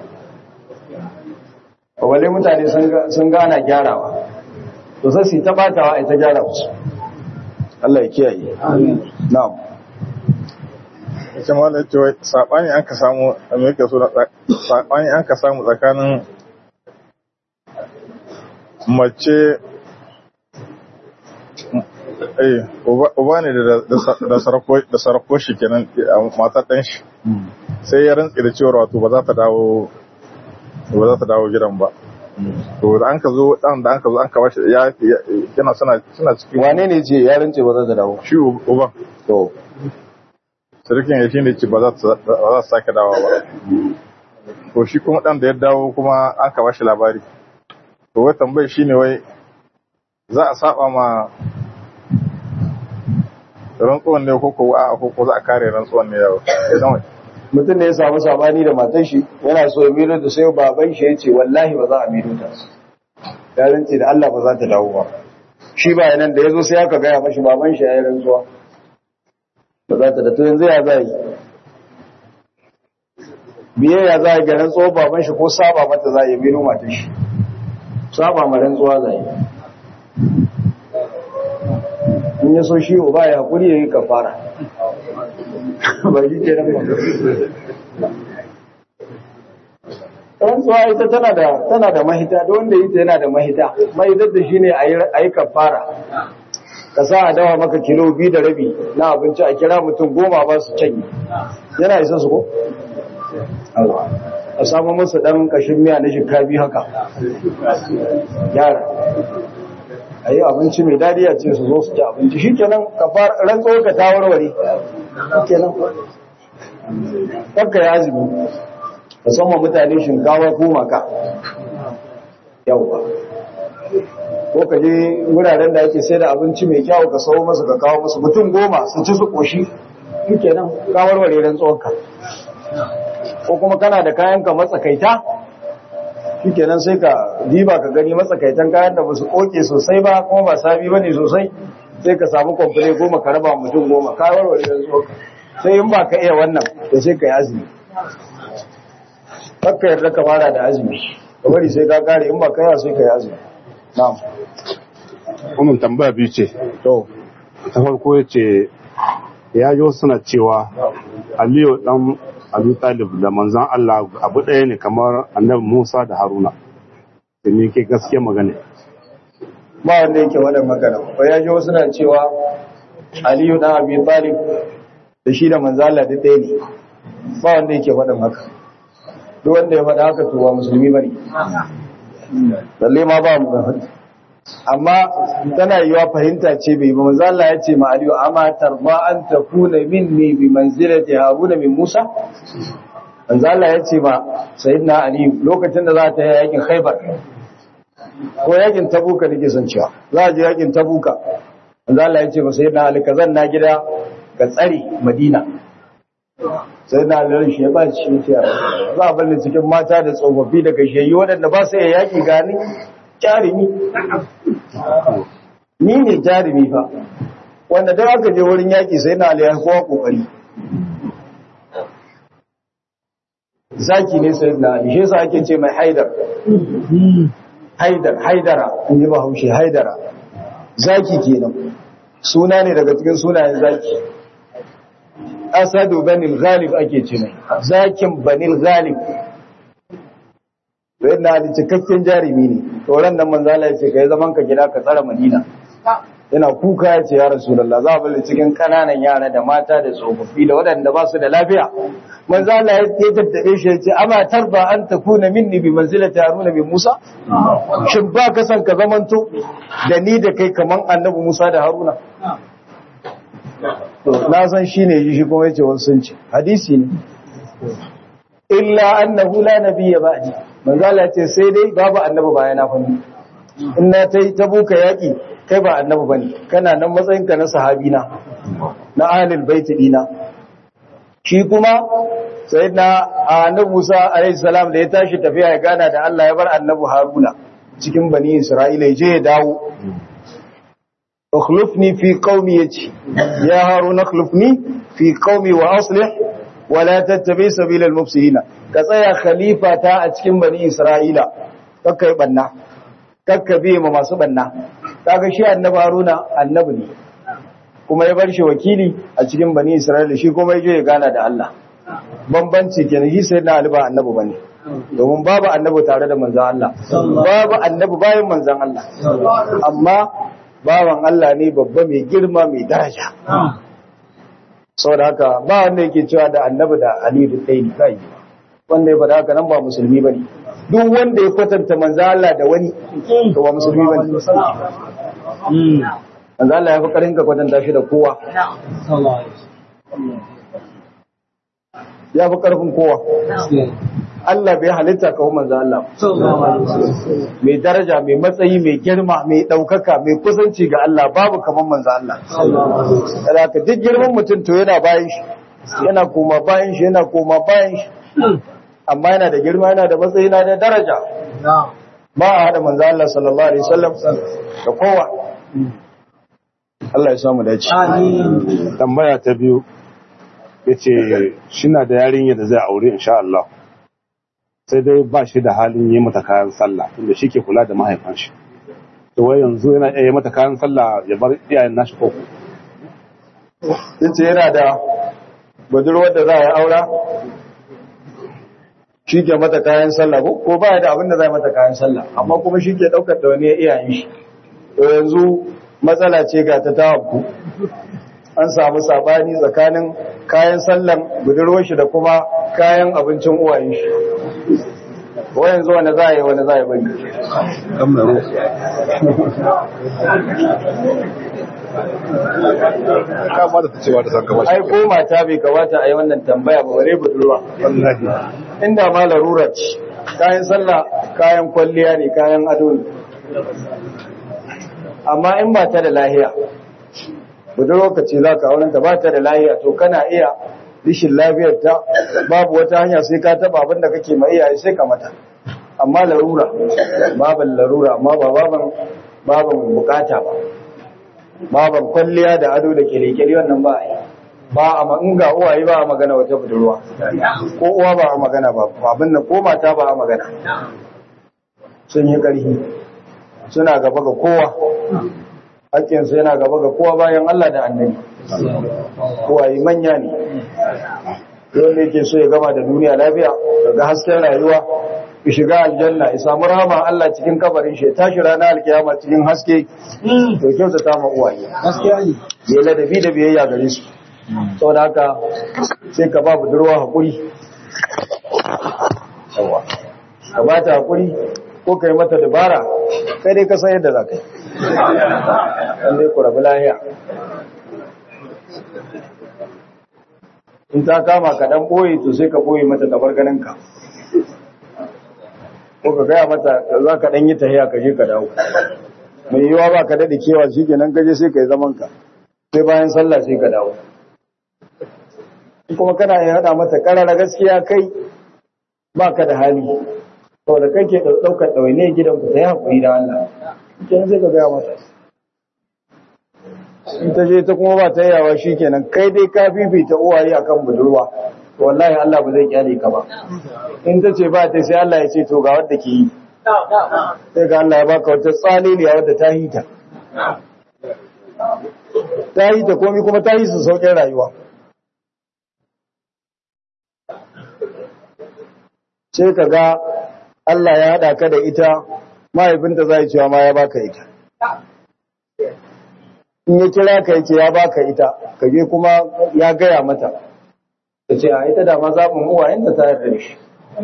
wale mutane sun gana gyarawa to sai su ta batawa ita gyara musu Allah ya kiyaye na'am ita ma da cewa sabani an ka samu amerika so sabani an ka samu tsakanin mace eh uba ne da sarko shi kenan matar ɗan shi sai ya rantsi da cewar wato ba za ta dawo ba za ta dawo gidan ba to da an ka zo dan da an ka zo an ka bashi ya yana suna suna cikin wane ne ce ya rantsi ba za ta dawo shi uban to sarkin ya shine ce ba za ta ba za ta sake dawo ba to shi kuma dan da ya dawo kuma an ka bashi labari to wai tambayar shine wai za a saba ma rantsuwan ne ko ko a ko za a kare rantsuwan ne yau mutum ne ya samu sabani da matan shi yana so ya miro da sai baban shi ya ce wallahi ba za a miro ta ya rantse da Allah ba za ta dawo ba shi ba nan da ya zo sai aka gaya mashi baban shi ya yi rantsuwa ba za ta da to yanzu ya za yi biye ya za yi ga rantsuwa baban shi ko saba mata za yi miro matan shi saba ma rantsuwa za yi in ya so shi ba ya hakuri ya yi kafara ba shi ke nan rantsuwa ita tana da tana da mahita da wanda ita yana da mahita mahitar da shi ne a yi kafara ka sa a dawa maka kilo biyu da rabi na abinci a kira mutum goma ba su canyi yana isa su ko? a samu musu ɗan ƙashin miya na shinkafi haka yara a yi abinci mai dadi a ce su zo su ci abinci shi kenan rantsuwar ka ta warware kenan kakka ya azumi musamman mutane shinkawa ko maka yawwa ko ka je wuraren da ake sai da abinci mai kyau ka sau masu ka kawo masu mutum goma su ci su koshi shi kenan ka warware rantsuwar ka ko kuma kana da kayan ka matsakaita shikenan sai ka diba ka gani matsakaitan kayan da ba su koke sosai ba kuma ba sabi bane sosai sai ka samu kwamfule goma ka raba mutum goma ka warware da zuwa sai in ba ka iya wannan to sai ka yi azumi kakka yarda ka fara da azumi ka bari sai ka kare in ba ka yi sai ka yi azumi na'am wannan tambaya biyu ce to ta farko ya ce ya ji suna cewa aliyu dan abu talib da manzan Allah abu ɗaya ne kamar annabi Musa da Haruna da ne ke gaske magana ba wanda yake wannan magana ba ya ji wasu na cewa aliyu dan abi talib da shi da manzan Allah da ɗaya ne ba wanda yake faɗin haka duk wanda ya faɗa haka to ba musulmi bane balle ma ba mu faɗi amma tana yiwa fahimta ce bai ba manzo Allah ya ce ma Aliyu amma tarba an takuna minni bi manzilati Haruna min Musa manzo Allah ya ce ma sayyidina Ali lokacin da za ta yi yakin Khaibar ko yakin Tabuka nake son cewa za a je yakin Tabuka manzo Allah ya ce ma sayyidina Ali ka zanna gida ka tsare Madina sayyidina Ali shi ya ba shi ya za a balle cikin mata da tsofaffi da gashiyayyu waɗanda ba su iya yaki gani jarumi ni ne jarumi fa wanda don aka je wurin yaƙi sai na aliyar kowa ƙoƙari zaki ne sai na ali shi sa ake ce mai haidar haidar haidara in yi bahaushe haidara zaki kenan suna ne daga cikin sunayen zaki asadu banil ghalib ake ce mai zakin banil ghalib to yadda ali cikakken jarumi ne tsoron nan manzala ya ce ka yi zaman ka gida ka tsara madina yana kuka ya ce ya rasulallah za a bala cikin kananan yara da mata da tsofaffi da waɗanda ba su da lafiya manzala ya tattaɓe shi ya ce ama tarba an ta kuna minni bi manzila ta haruna bi musa shin ba ka san ka zamanto da ni da kai kaman annabi musa da haruna na san shi ne shi kuma ya ce wasu sun ce hadisi ne illa annahu la nabiyya ba'di manzo Allah ce sai dai babu annabi baya na fanni in na tai ta buka yaki kai ba annabi bane kana nan matsayin ka na sahabi na na ahlul bait dina shi kuma sayyidina annabi Musa alaihi salam da ya tashi tafiya ya gana da Allah ya bar annabi Haruna cikin bani Isra'ila ya je ya dawo اخلفني في قومي يا هارون اخلفني في قومي واصلح wala tattabi sabilal mufsidina ka tsaya khalifa ta a cikin bani isra'ila kakka yi banna kakka biye ma masu banna kaga shi annabi haruna annabi ne kuma ya bar shi wakili a cikin bani isra'ila shi kuma ya je ya gana da Allah bambanci kenan shi sai na alba annabi bane domin babu annabi tare da manzon Allah babu annabi bayan manzon Allah amma bawan Allah ne babba mai girma mai daraja saboda haka ba wanda yake cewa da annabi da Ali da ɗaya ne kai wanda ya faɗa haka nan ba musulmi bane duk wanda ya kwatanta manzon Allah da wani to ba musulmi bane manzon Allah ya fi karin ka kwatanta shi da kowa ya fi karfin kowa Allah bai halitta kawo manzan Allah mai daraja mai matsayi mai girma mai ɗaukaka mai kusanci ga Allah babu kamar manzan Allah da ka duk girman mutum to yana bayan shi yana koma bayan shi yana koma bayan shi amma yana da girma yana da matsayi yana da daraja ba a haɗa manzan Allah sallallahu alaihi wasallam da kowa Allah ya samu dace tambaya ta biyu yace shina da yarinya da zai aure insha Allah sai dai ba shi da halin yi mata kayan sallah tunda shi ke kula da mahaifan shi to wai yanzu yana iya yi mata kayan sallah ya bar iyayen nashi ko yace yana da budurwar da za a yi aura shi ke mata kayan sallah ko ko ba da abin da za mata kayan sallah amma kuma shi ke daukar da wani iyayen shi to yanzu matsala ce ga ta tawabu an samu sabani tsakanin kayan sallan budurwar shi da kuma kayan abincin uwayen shi ko yanzu wani za a yi wani za a yi bari kama da ta cewa da sakamakon ai ko mata bai kamata a yi wannan tambaya ba bare budurwa wallahi inda ma larura ce kayan sallah kayan kwalliya ne kayan ado ne amma in ba ta da lahiya budurwa ka ce za ka auren ta ba ta da lahiya to kana iya rishin lafiyar ta babu wata hanya sai ka taba abin da kake ma iyaye sai ka mata amma larura baban larura amma ba baban baban bukata ba baban kwalliya da ado da kele-kele wannan ba a yi ba a ma in ga uwaye ba a magana wata budurwa ko uwa ba a magana ba abin nan ko mata ba a magana sun yi ƙarfi suna gaba ga kowa hakkinsu yana gaba ga kowa bayan Allah da annabi uwaye manya ne wanda yake so ya gama da duniya lafiya daga hasken rayuwa ya shiga aljanna ya samu rahama Allah cikin kabarin shi ya tashi ranar alkiyama cikin haske to kyautata ma uwaye ya ladabi da biyayya gare su saboda haka sai ka ba budurwa hakuri ka ba ta hakuri ko ka yi mata dabara kai dai ka san yadda za ka yi dan dai ku rabu lahiya in ta kama ka dan boye to sai ka boye mata tabar ganinka ko ka gaya mata za ka dan yi tahiya ka je ka dawo mai yiwa ba ka daɗe kewa shi kenan ka je sai ka yi zaman ka sai bayan sallah sai ka dawo kuma kana yin haɗa mata karara gaskiya kai ba ka da hali to da kai ke ɗaukar ɗawaine gidan ku ta yi haƙuri da Allah kenan sai ka gaya mata in ta je ta kuma ba ta yawa shi kenan kai dai ka fifita uwaye akan budurwa wallahi Allah ba zai kyale ka ba in ta ce ba ta sai Allah ya ce to ga wadda ke yi sai ga Allah ya baka wata tsaliliya wadda ta hita ta hita komi kuma ta yi su sauƙin rayuwa sai ka ga Allah ya haɗa ka da ita mahaifinta za cewa ma ya baka ita in ya kira ka yace ya baka ita ka je kuma ya gaya mata ta ce a ita da ma zaɓin uwa inda ta yarda da shi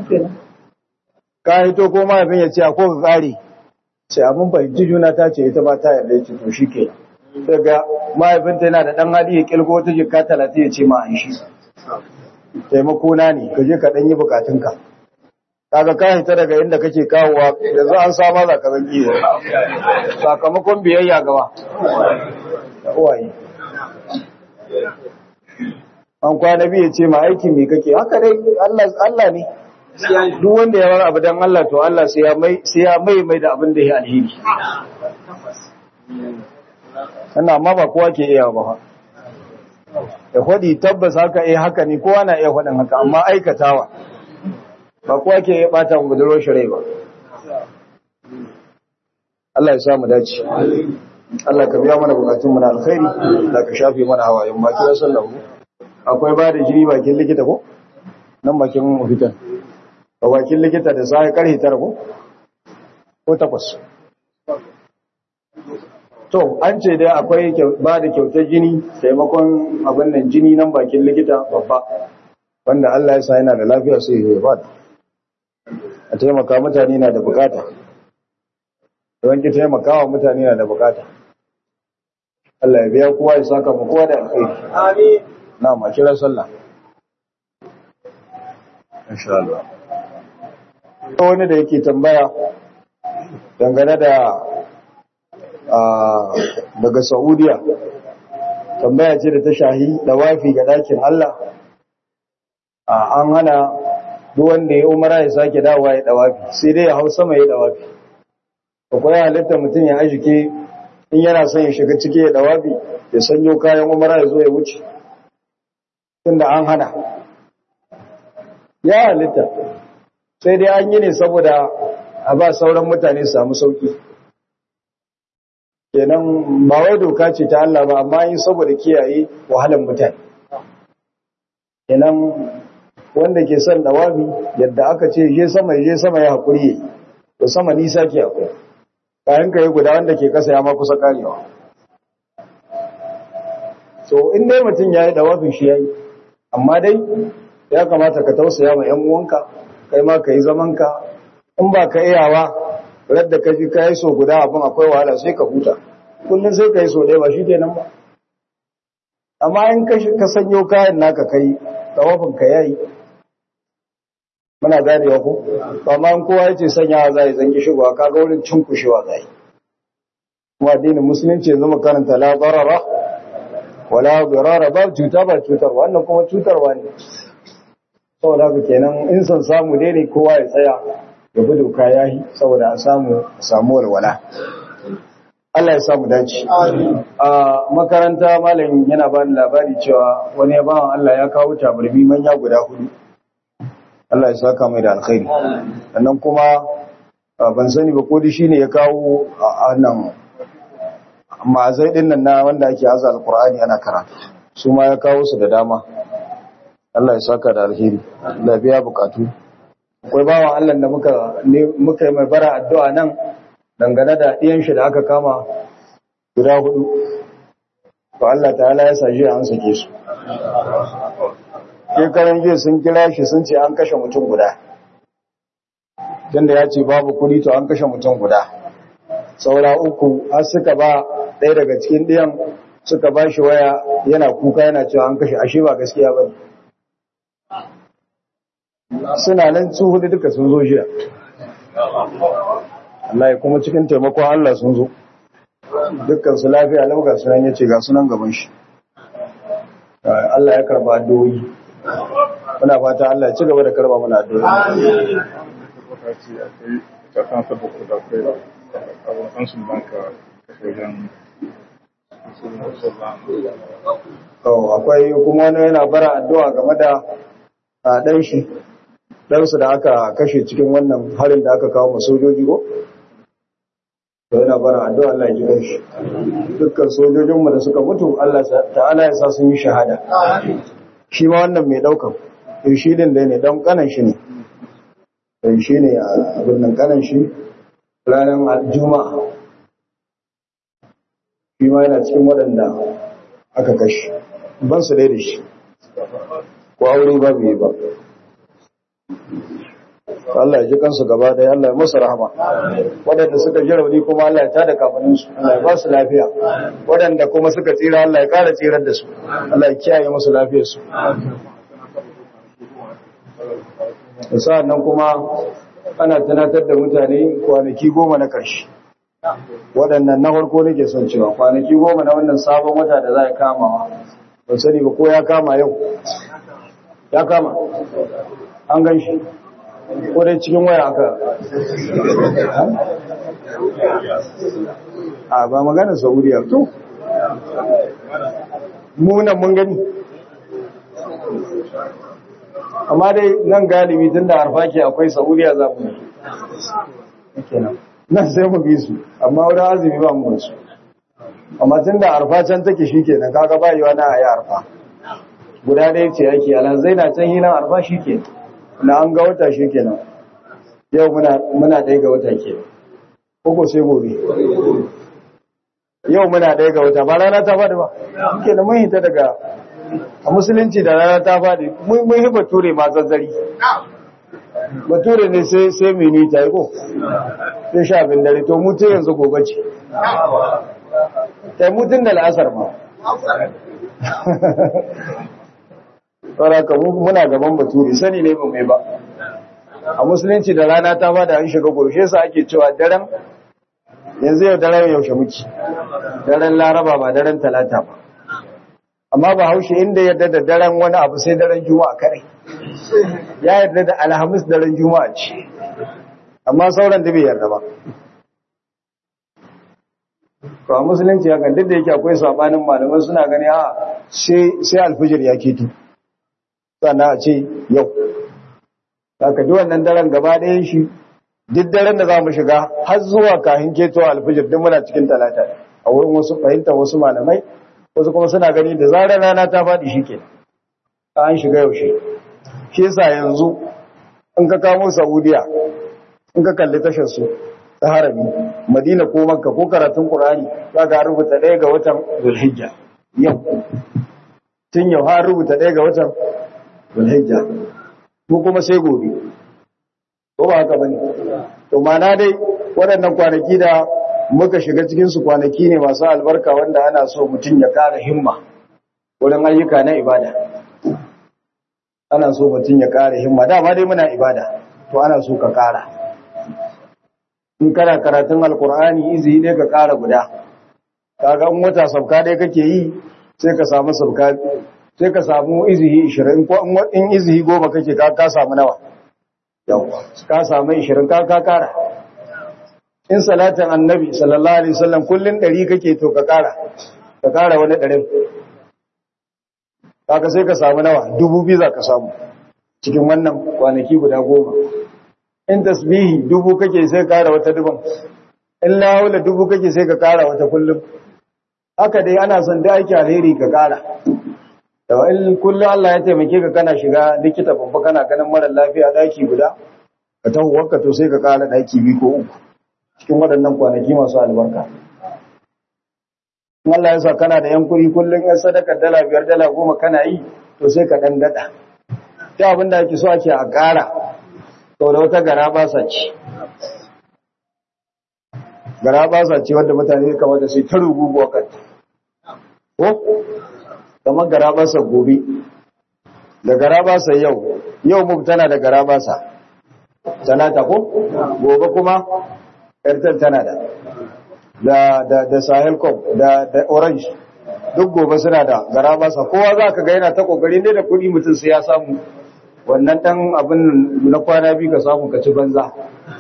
ka hito ko mahaifin ya ce a ko ka ƙare sai abin fahimci juna ta ce ita ba ta yarda ya ce to shi ke daga mahaifinta yana da ɗan hali ya ƙilgo wata jika talatin ya ce ma an shi taimako na ne ka je ka ɗan yi bukatunka kaga ka hita daga inda kake kawowa yanzu an sama za ka zangi ne sakamakon biyayya gaba da uwaye an kwana biyu ce ma aiki mai kake haka dai Allah ne duk wanda ya bar abu dan Allah to Allah sai ya mai sai ya mai mai da abin da ya alheri wannan amma ba kowa ke iya ba ya hudi tabbas haka eh haka ne kowa na iya hudin haka amma aikatawa ba kowa ke iya bata mu budurwar shi rai ba Allah ya samu dace Allah ka biya mana bukatun mu na alkhairi da ka shafe mana hawayen baki da sallahu akwai ba da jini bakin likita ko nan bakin fitan ba bakin likita da sai karhe tara ko ko takwas to an ce dai akwai ba da kyautar jini taimakon abin nan jini nan bakin likita babba wanda Allah ya sa yana da lafiya sai ya ba a taimaka mutane na da bukata don ki taimaka wa mutane na da bukata Allah ya biya kowa ya saka mu kowa da alkhairi amin na ma kira sallah insha Allah wani da yake tambaya dangane da daga Saudiya tambaya ce da ta shahi dawafi ga dakin Allah an hana duk wanda ya umara ya sake dawowa ya dawafi sai dai ya hau sama ya dawafi akwai halitta mutum ya ajike in yana son ya shiga ciki ya dawafi ya sanyo kayan umara ya zo ya wuce tunda an hana ya halitta sai dai an yi ne saboda a ba sauran mutane su samu sauki kenan ba wai doka ce ta Allah ba amma yi saboda kiyaye wahalar mutane kenan wanda ke son dawabi yadda aka ce je sama je sama ya haƙuri yayi to sama nisa ke akwai kayan ka yi guda wanda ke kasa ya ma kusa karewa so in dai mutum ya yi dawafin shi ya yi amma dai ya kamata ka tausaya ma ‘yan uwanka kai ma ka yi zamanka in ba ka iyawa radda ka ji ka yi so guda abin akwai wahala sai ka huta kullum sai ka yi so ɗaya ba shi kenan ba amma in ka sanyo kayan naka kai dawafin ka ya yi muna ganewa ko amma in kowa yace sanyawa zai zangi shigowa kaga wurin cinkushewa zai kuma addinin musulunci yanzu makaranta la darara wala dirara ba cuta ba cutar wannan kuma cutarwa ne saboda haka kenan in san samu dai ne kowa ya tsaya ya bi doka yayi saboda a samu a samu walwala Allah ya samu dace a makaranta malam yana bani labari cewa wani ya bawan Allah ya kawo tabarbi manya guda hudu Allah ya saka mai da alkhairi sannan kuma ban sani ba ko da shine ya kawo a nan ma'azai din nan na wanda ake haza alqur'ani ana karatu su ma ya kawo su da dama Allah ya saka da alheri Allah ya biya bukatu akwai bawan Allah da muka muka yi mai bara addu'a nan dangane da ɗiyan shi da aka kama guda hudu to Allah ta'ala ya sa an sake su shekaran jiya sun kira shi sun ce an kashe mutum guda tunda ya ce babu kudi to an kashe mutum guda saura uku har suka ba ɗaya daga cikin ɗiyan suka ba shi waya yana kuka yana cewa an kashe ashe ba gaskiya ba suna nan su hudu duka sun zo jiya Allah ya kuma cikin taimakon Allah sun zo dukkan su lafiya lauga sunan ya ce ga sunan gaban shi Allah ya karba addu'o'i muna fata Allah ya ci gaba da karba mana addu'o'i akwai kuma wani yana bara addu'a game da ɗan shi ɗansu da aka kashe cikin wannan harin da aka kawo sojoji ko? to yana bara addu'a Allah ya ji ɗan shi dukkan sojojinmu da suka mutu Allah ta'ala ya sa sun yi shahada shi ma wannan mai ɗaukan to shi din da ne don kanan shi ne to shi ne a birnin kanan shi ranar juma'a shi ma yana cikin waɗanda aka kashe ban su dai da shi ko aure ba bai ba Allah ya ji kansu gaba ɗaya Allah ya musu rahama waɗanda suka ji rauni kuma Allah ya tada kafaninsu Allah ya ba su lafiya waɗanda kuma suka tsira Allah ya ƙara tsirar da su Allah ya kiyaye musu lafiyarsu sa'an nan kuma ana tunatar da mutane kwanaki goma na ƙarshe waɗannan na farko nake son cewa kwanaki goma na wannan sabon wata da za a kamawa ba sani ba ko ya kama yau ya kama an gan shi ko dai cikin waya aka a ba magana saudiya to munan mun gani amma dai nan galibi tun da arfa ke akwai saudiya za mu kenan nan sai mu bi su amma wurin azumi ba mu su amma tun da arfa can take shi kenan kaga ba yi wani a yi arfa guda ɗaya ce ake alhazai na can hinan arfa shi ke na an ga wata shi kenan yau muna ɗaya ga wata ke ko sai gobe yau muna ɗaya ga wata ba rana ta faɗi ba ke da mun hita daga a musulunci da rana ta faɗi mun yi bature ma zazzari bature ne sai sai mini ta yi ko sai sha abin dare to mutu yanzu gobe ce sai mutun da la'asar ma ka muna gaban bature sani ne ba mai ba a musulunci da rana ta faɗi an shiga gobe sa ake cewa daren yanzu yau daren yaushe muke daren laraba ba daren talata ba amma ba haushe inda yadda da daren wani abu sai daren juma'a kare ya yarda da alhamis daren juma'a ce amma sauran da bai yarda ba to a musulunci hakan duk da yake akwai sabanin malaman suna gani a sai alfijir ya keto sannan a ce yau haka duk wannan daren gaba ɗayan shi duk daren da za mu shiga har zuwa kahin keto alfijir duk muna cikin talata a wurin wasu fahimta wasu malamai wasu kuma suna gani da zarar rana ta faɗi shi ke an shiga yaushe shi yasa yanzu in ka kamo saudiya in ka kalli tashar su ta harami madina ko makka ko karatun qur'ani za ka rubuta ɗaya ga watan zulhijja yau tun yau har rubuta ɗaya ga watan zulhijja ko kuma sai gobe ko ba haka bane to mana dai waɗannan kwanaki da muka shiga cikin su kwanaki ne masu albarka wanda ana so mutum ya ƙara himma wurin ayyuka na ibada ana so mutum ya ƙara himma dama dai muna ibada to ana so ka ƙara in kana karatun alkur'ani izi ne ka ƙara guda kaga in wata sabka dai kake yi sai ka samu sabka sai ka samu izihi 20 ko in izihi goma kake ka ka samu nawa yawa ka samu 20 ka ka kara in salatin annabi sallallahu alaihi wasallam kullun 100 kake to ka kara ka kara wani 100 kaga sai ka samu nawa 2000 za ka samu cikin wannan kwanaki guda goma in tasbihi dubu kake sai kara wata duban in lawula dubu kake sai ka kara wata kullum haka dai ana son da aiki alheri ka kara da in kullum Allah ya taimake ka kana shiga likita babba kana ganin mara lafiya daki guda ka taho wanka to sai ka kara daki biyu ko uku cikin waɗannan kwanaki masu albarka in Allah ya sa kana da yan kuɗi kullum yan sadaka dala biyar dala goma kana yi to sai ka dan dada ta abin da ake so ake a ƙara sau da wata gara ba sa ci gara ba sa ci wadda mutane kamata sai ta ruguguwa kanta ko kamar gara ba sa gobe da gara ba sa yau yau mu tana da gara ba sa talata ko gobe kuma airtel tana da da da da sahel cop da da orange duk gobe suna da gara ba sa kowa za ka ga yana ta kokari ne da kuɗi mutum sai ya samu wannan ɗan abin na kwana biyu ka samu ka ci banza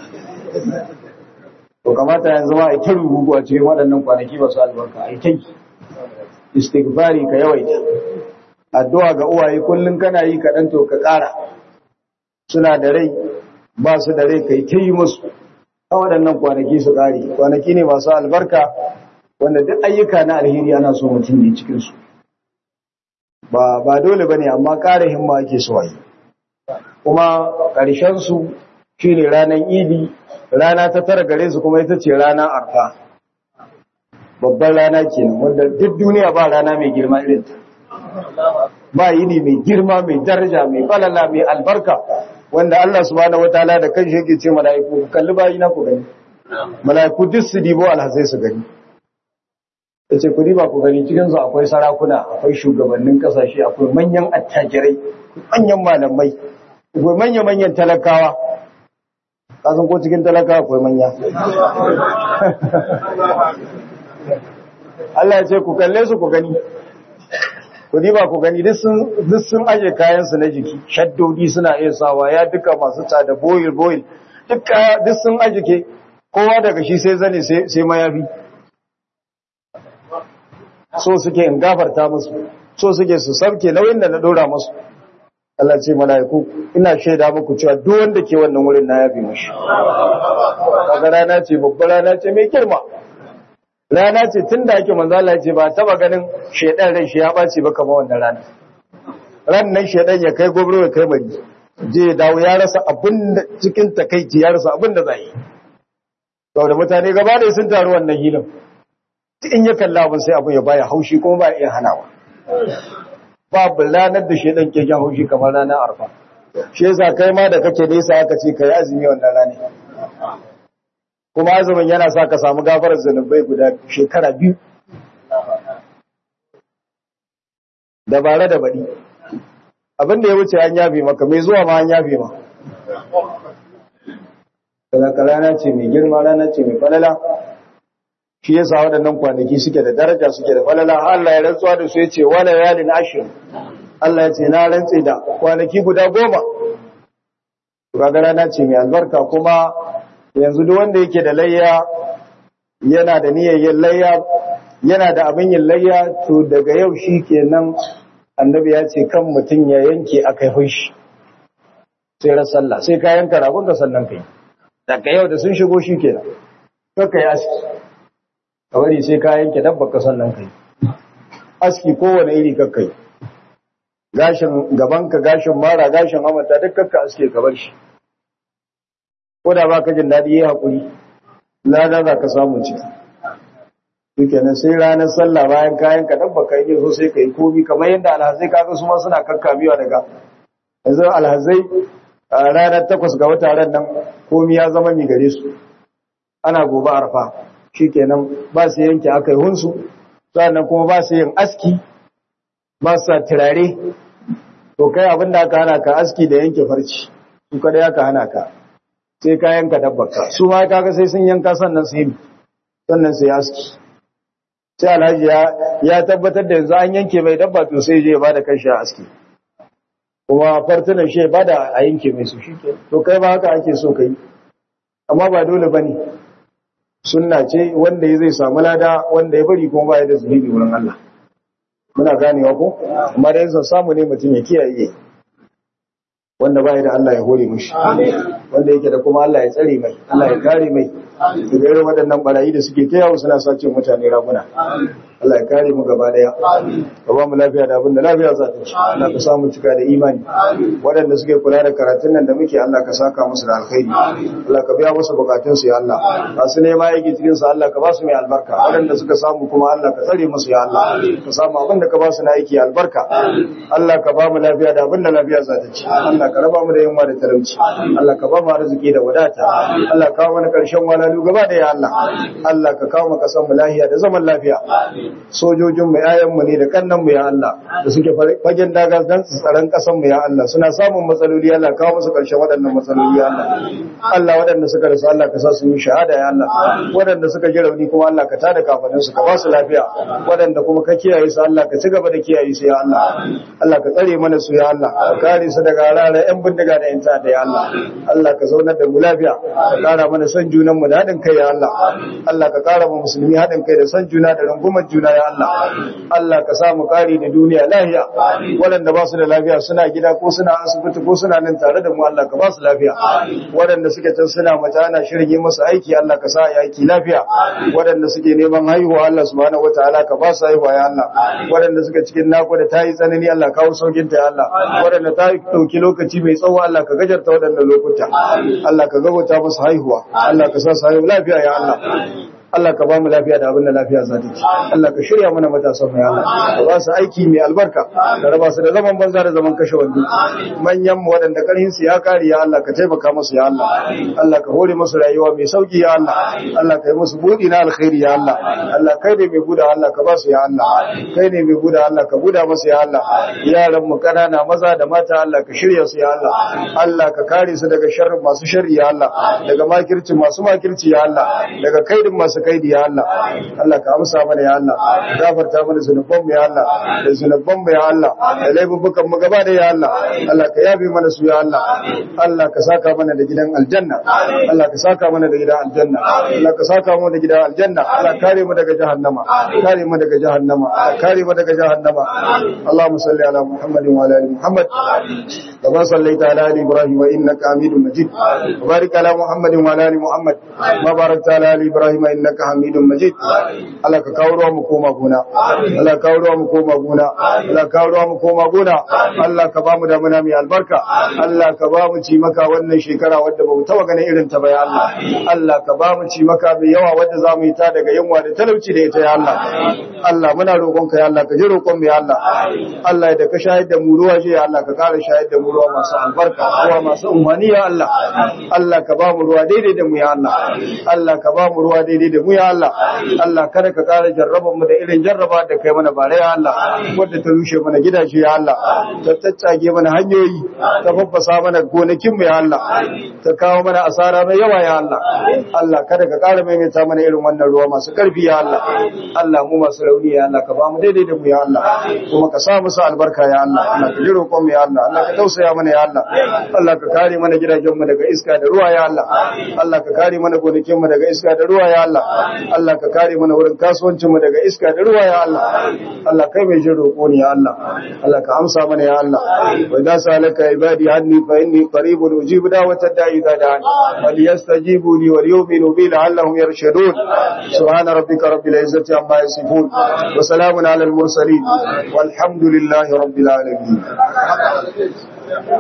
to kamata yanzu ma a ta rubugu a cikin waɗannan kwanaki masu albarka a ta yi istighfari ka yawaita addu'a ga uwaye kullum kana yi kaɗan to ka ƙara suna da rai ba su da rai kai ta yi musu a waɗannan kwanaki su ƙari kwanaki ne masu albarka wanda duk ayyuka na alheri ana so mutum ne cikinsu ba ba dole ba ne amma ƙara himma ake so a yi kuma ƙarshensu shi ne ranar idi rana ta tara gare su kuma ita ce rana arfa babban rana ke wanda duk duniya ba rana mai girma irin ta ba yini mai girma mai daraja mai falala mai albarka wanda Allah subhanahu wataala da kanshi yake ce mala'iku ku kalli bayi na ku gani mala'iku duk su dibo alhazai su gani yace ku diba ku gani cikin su akwai sarakuna akwai shugabannin kasashe akwai manyan attajirai manyan malamai akwai manya-manyan talakawa kasan ko cikin talakawa akwai manya Allah ya ce ku kalle su ku gani ku diba ku gani duk sun aje kayansu na jiki shaddodi suna iya sawa ya duka masu tsada boil boil duk sun aje ke kowa daga shi sai zane sai mayafi so suke in gafarta musu so suke su sabke nauyin da na dora musu Allah ce mala'iku ina shaida muku cewa duk wanda ke wannan wurin na yafi mashi kaga rana ce babbar rana ce mai girma rana ce tunda ake manzo Allah ya ce ba taba ganin shedan rai shi ya bace ba kamar wannan rana ran nan shedan ya kai gobro ya kai bari je ya dawo ya rasa abin da cikin takaici ya rasa abin da zai yi saboda mutane gaba da sun taru wannan hilin in ya kalla abin sai abin ya baya haushi kuma ba iya hanawa babu ranar da shedan ke jan haushi kamar ranar arfa shi yasa kai ma da kake nesa aka ce kai azumi wannan rana kuma azumin yana sa ka samu gafarar zanubai guda shekara biyu dabare da baɗi abin da ya wuce an yafe maka mai zuwa ma an yafe ma daga rana ce mai girma rana ce mai falala shi yasa waɗannan kwanaki suke da daraja suke da falala Allah ya rantsuwa da su yace wala yalin ashir Allah ya ce na rantse da kwanaki guda goma kaga rana ce mai albarka kuma yanzu duk wanda yake da layya yana da niyyar yin layya yana da abin yin layya to daga yau shi kenan annabi ya ce kan mutum ya yanke akai hushi sai ran sallah sai ka yanka ragon ka sannan kai daga yau da sun shigo shi kenan kakka yi aski ka bari sai ka yanke dabba ka sannan kai aski kowane iri kakka yi gashin gabanka gashin mara gashin hamata duk kakka aske ka bar shi ko da ba ka jin daɗi ya haƙuri lada za ka samu ciki shikenan sai ranar sallah bayan kayan ka dabba ka yi so sai ka yi komi kamar yadda alhazai kaga su ma suna kakkamewa daga yanzu alhazai a ranar takwas ga wata ran nan komi ya zama mi gare su ana gobe arfa shikenan ba su yanke aka yi hunsu sannan kuma ba su yin aski ba su turare to kai abin da aka hana ka aski da yanke farci su kada ya ka hana ka sai ka yanka dabbaka su ma kaga sai sun yanka sannan su yi sannan su yi aski sai alhaji ya tabbatar da yanzu an yanke mai dabba to sai je ba da kanshi a aski kuma fartunan shi ba da a yanke mai su shi to kai ba haka ake so kai amma ba dole ba ne sunna ce wanda ya zai samu lada wanda ya bari kuma ba ya da zunubi wurin Allah muna ganewa ko amma da yanzu samu ne mutum ya kiyaye wanda ba ya da Allah ya hore mishi wanda yake da kuma Allah ya tsare mai Allah ya kare mai daga irin waɗannan barayi da suke ta yawo suna sace mutane raguna Allah ya kare mu gaba daya ka ba mu lafiya da abin da lafiya za ta ci Allah ka samu cika da imani waɗanda suke kula da karatun nan da muke Allah ka saka musu da alkhairi Allah ka biya musu bukatun su ya Allah masu nema yake cikin su Allah ka ba su mai albarka waɗanda suka samu kuma Allah ka tsare musu ya Allah ka samu abin da ka ba su na aiki albarka Allah ka ba mu lafiya da abin da lafiya za ta ci Allah ka raba mu da yunwa da talauci Allah ka ba mu arziki da wadata Allah ka kawo mana karshen walalu gaba da ya Allah Allah ka kawo mu kasan mu lafiya da zaman lafiya sojojin mu yayan mu ne da kannan mu ya Allah da suke fagen daga dan tsaron kasan mu ya Allah suna samun matsaloli Allah kawo musu karshen waɗannan matsaloli ya Allah Allah waɗanda suka rasu Allah ka sa su yi shahada ya Allah waɗanda suka ji rauni kuma Allah ka tada kafanin su ka ba su lafiya waɗanda kuma ka kiyaye su Allah ka ci gaba da kiyaye su ya Allah Allah ka tsare mana su ya Allah ka kare su daga rana yan bindiga da yan ta'adda ya Allah Allah ka zaunar da mu lafiya ka kara mana son junan mu da haɗin kai ya Allah Allah ka kara mu musulmi haɗin kai da son juna da rungumar juna ya Allah Allah ka sa mu kare da duniya lafiya waɗanda ba su da lafiya suna gida ko suna asibiti ko suna nan tare da mu Allah ka ba su lafiya waɗanda suke can suna mata ana shirin yi musu aiki Allah ka sa aiki lafiya waɗanda suke neman haihuwa Allah subhanahu wataala ka ba su haihuwa ya Allah waɗanda suke cikin nakuda ta yi tsanani Allah kawo saukin ta ya Allah waɗanda ta ɗauki lokaci mai tsawo Allah ka gajarta waɗannan lokuta Allah ka gabata musu haihuwa Allah ka sa su haihu lafiya ya Allah Allah ka ba mu lafiya da abin da lafiya za ta ci Allah ka shirya mana matasan mu ya Allah ka ba su aiki mai albarka ka raba su da zaman banza da zaman kashe wando manyan mu waɗanda karhin su ya kare ya Allah ka taimaka musu ya Allah Allah ka hore musu rayuwa mai sauki ya Allah Allah ka yi musu budi na alkhairi ya Allah Allah kai ne mai buda Allah ka ba su ya Allah kai ne mai buda Allah ka buda musu ya Allah yaran mu kanana maza da mata Allah ka shirya su ya Allah Allah ka kare su daga sharrin masu sharri ya Allah daga makirci masu makirci ya Allah daga kaidin masu masu kaidi ya Allah Allah ka amsa mana ya Allah gafarta mana zunuban mu ya Allah da zunuban mu ya Allah da laifukan mu gaba da ya Allah Allah ka yabe mana su ya Allah Allah ka saka mana da gidan aljanna Allah ka saka mana da gidan aljanna Allah ka saka mana da gidan aljanna Allah kare mu daga jahannama kare mu daga jahannama kare mu daga jahannama Allahumma salli ala Muhammadin wa ala ali Muhammad كما صليت على ال ابراهيم انك حميد مجيد وبارك على محمد وعلى ال محمد ما باركت على ال ابراهيم انك حميد مجيد Allah ka kawo ruwa mu koma gona Allah ka kawo ruwa mu koma gona Allah ka kawo ruwa mu koma gona Allah ka ba mu da muna mai albarka Allah ka ba mu ci maka wannan shekara wadda ba mu taba ganin irin ta ba ya Allah Allah ka ba mu ci maka mai yawa wadda za mu yi ta daga yunwa da talauci da ita ya Allah Allah muna roƙonka ya Allah ka ji roƙon mu ya Allah Allah da ka shahid da mu ruwa shi ya Allah ka ƙara shahid da mu ruwa masu albarka ruwa masu umarni ya Allah Allah ka ba mu ruwa daidai da mu ya Allah Allah ka ba mu ruwa daidai da mu ya Allah Allah kada ka ƙara jarraba mu da irin jarraba da kai mana bare ya Allah wadda ta rushe mana gidaje ya Allah ta taccage mana hanyoyi ta faffasa mana gonakin mu ya Allah ta kawo mana asara mai yawa ya Allah Allah kada ka ƙara maimaita mana irin wannan ruwa masu ƙarfi ya Allah Allah mu masu rauni ya Allah ka ba mu daidai da mu ya Allah kuma ka sa musu albarka ya Allah Allah ka ji roƙon mu ya Allah Allah ka tausaya mana ya Allah Allah ka kare mana gidajen mu daga iska da ruwa ya Allah Allah ka kare mana gonakin mu daga iska da ruwa ya Allah Allah ka kare mana wurin kasuwancin mu daga iska da ruwa ya Allah Allah kai mai jin roƙo ne ya Allah Allah ka amsa mana ya Allah wa idza salaka ibadi anni fa inni qaribun ujibu da'watad da'i idza da'an wal yastajibu li wal yu'minu bi la'allahum yarshudun subhana rabbika rabbil izzati amma yasifun wa salamun ala al mursalin والحمد لله رب العالمين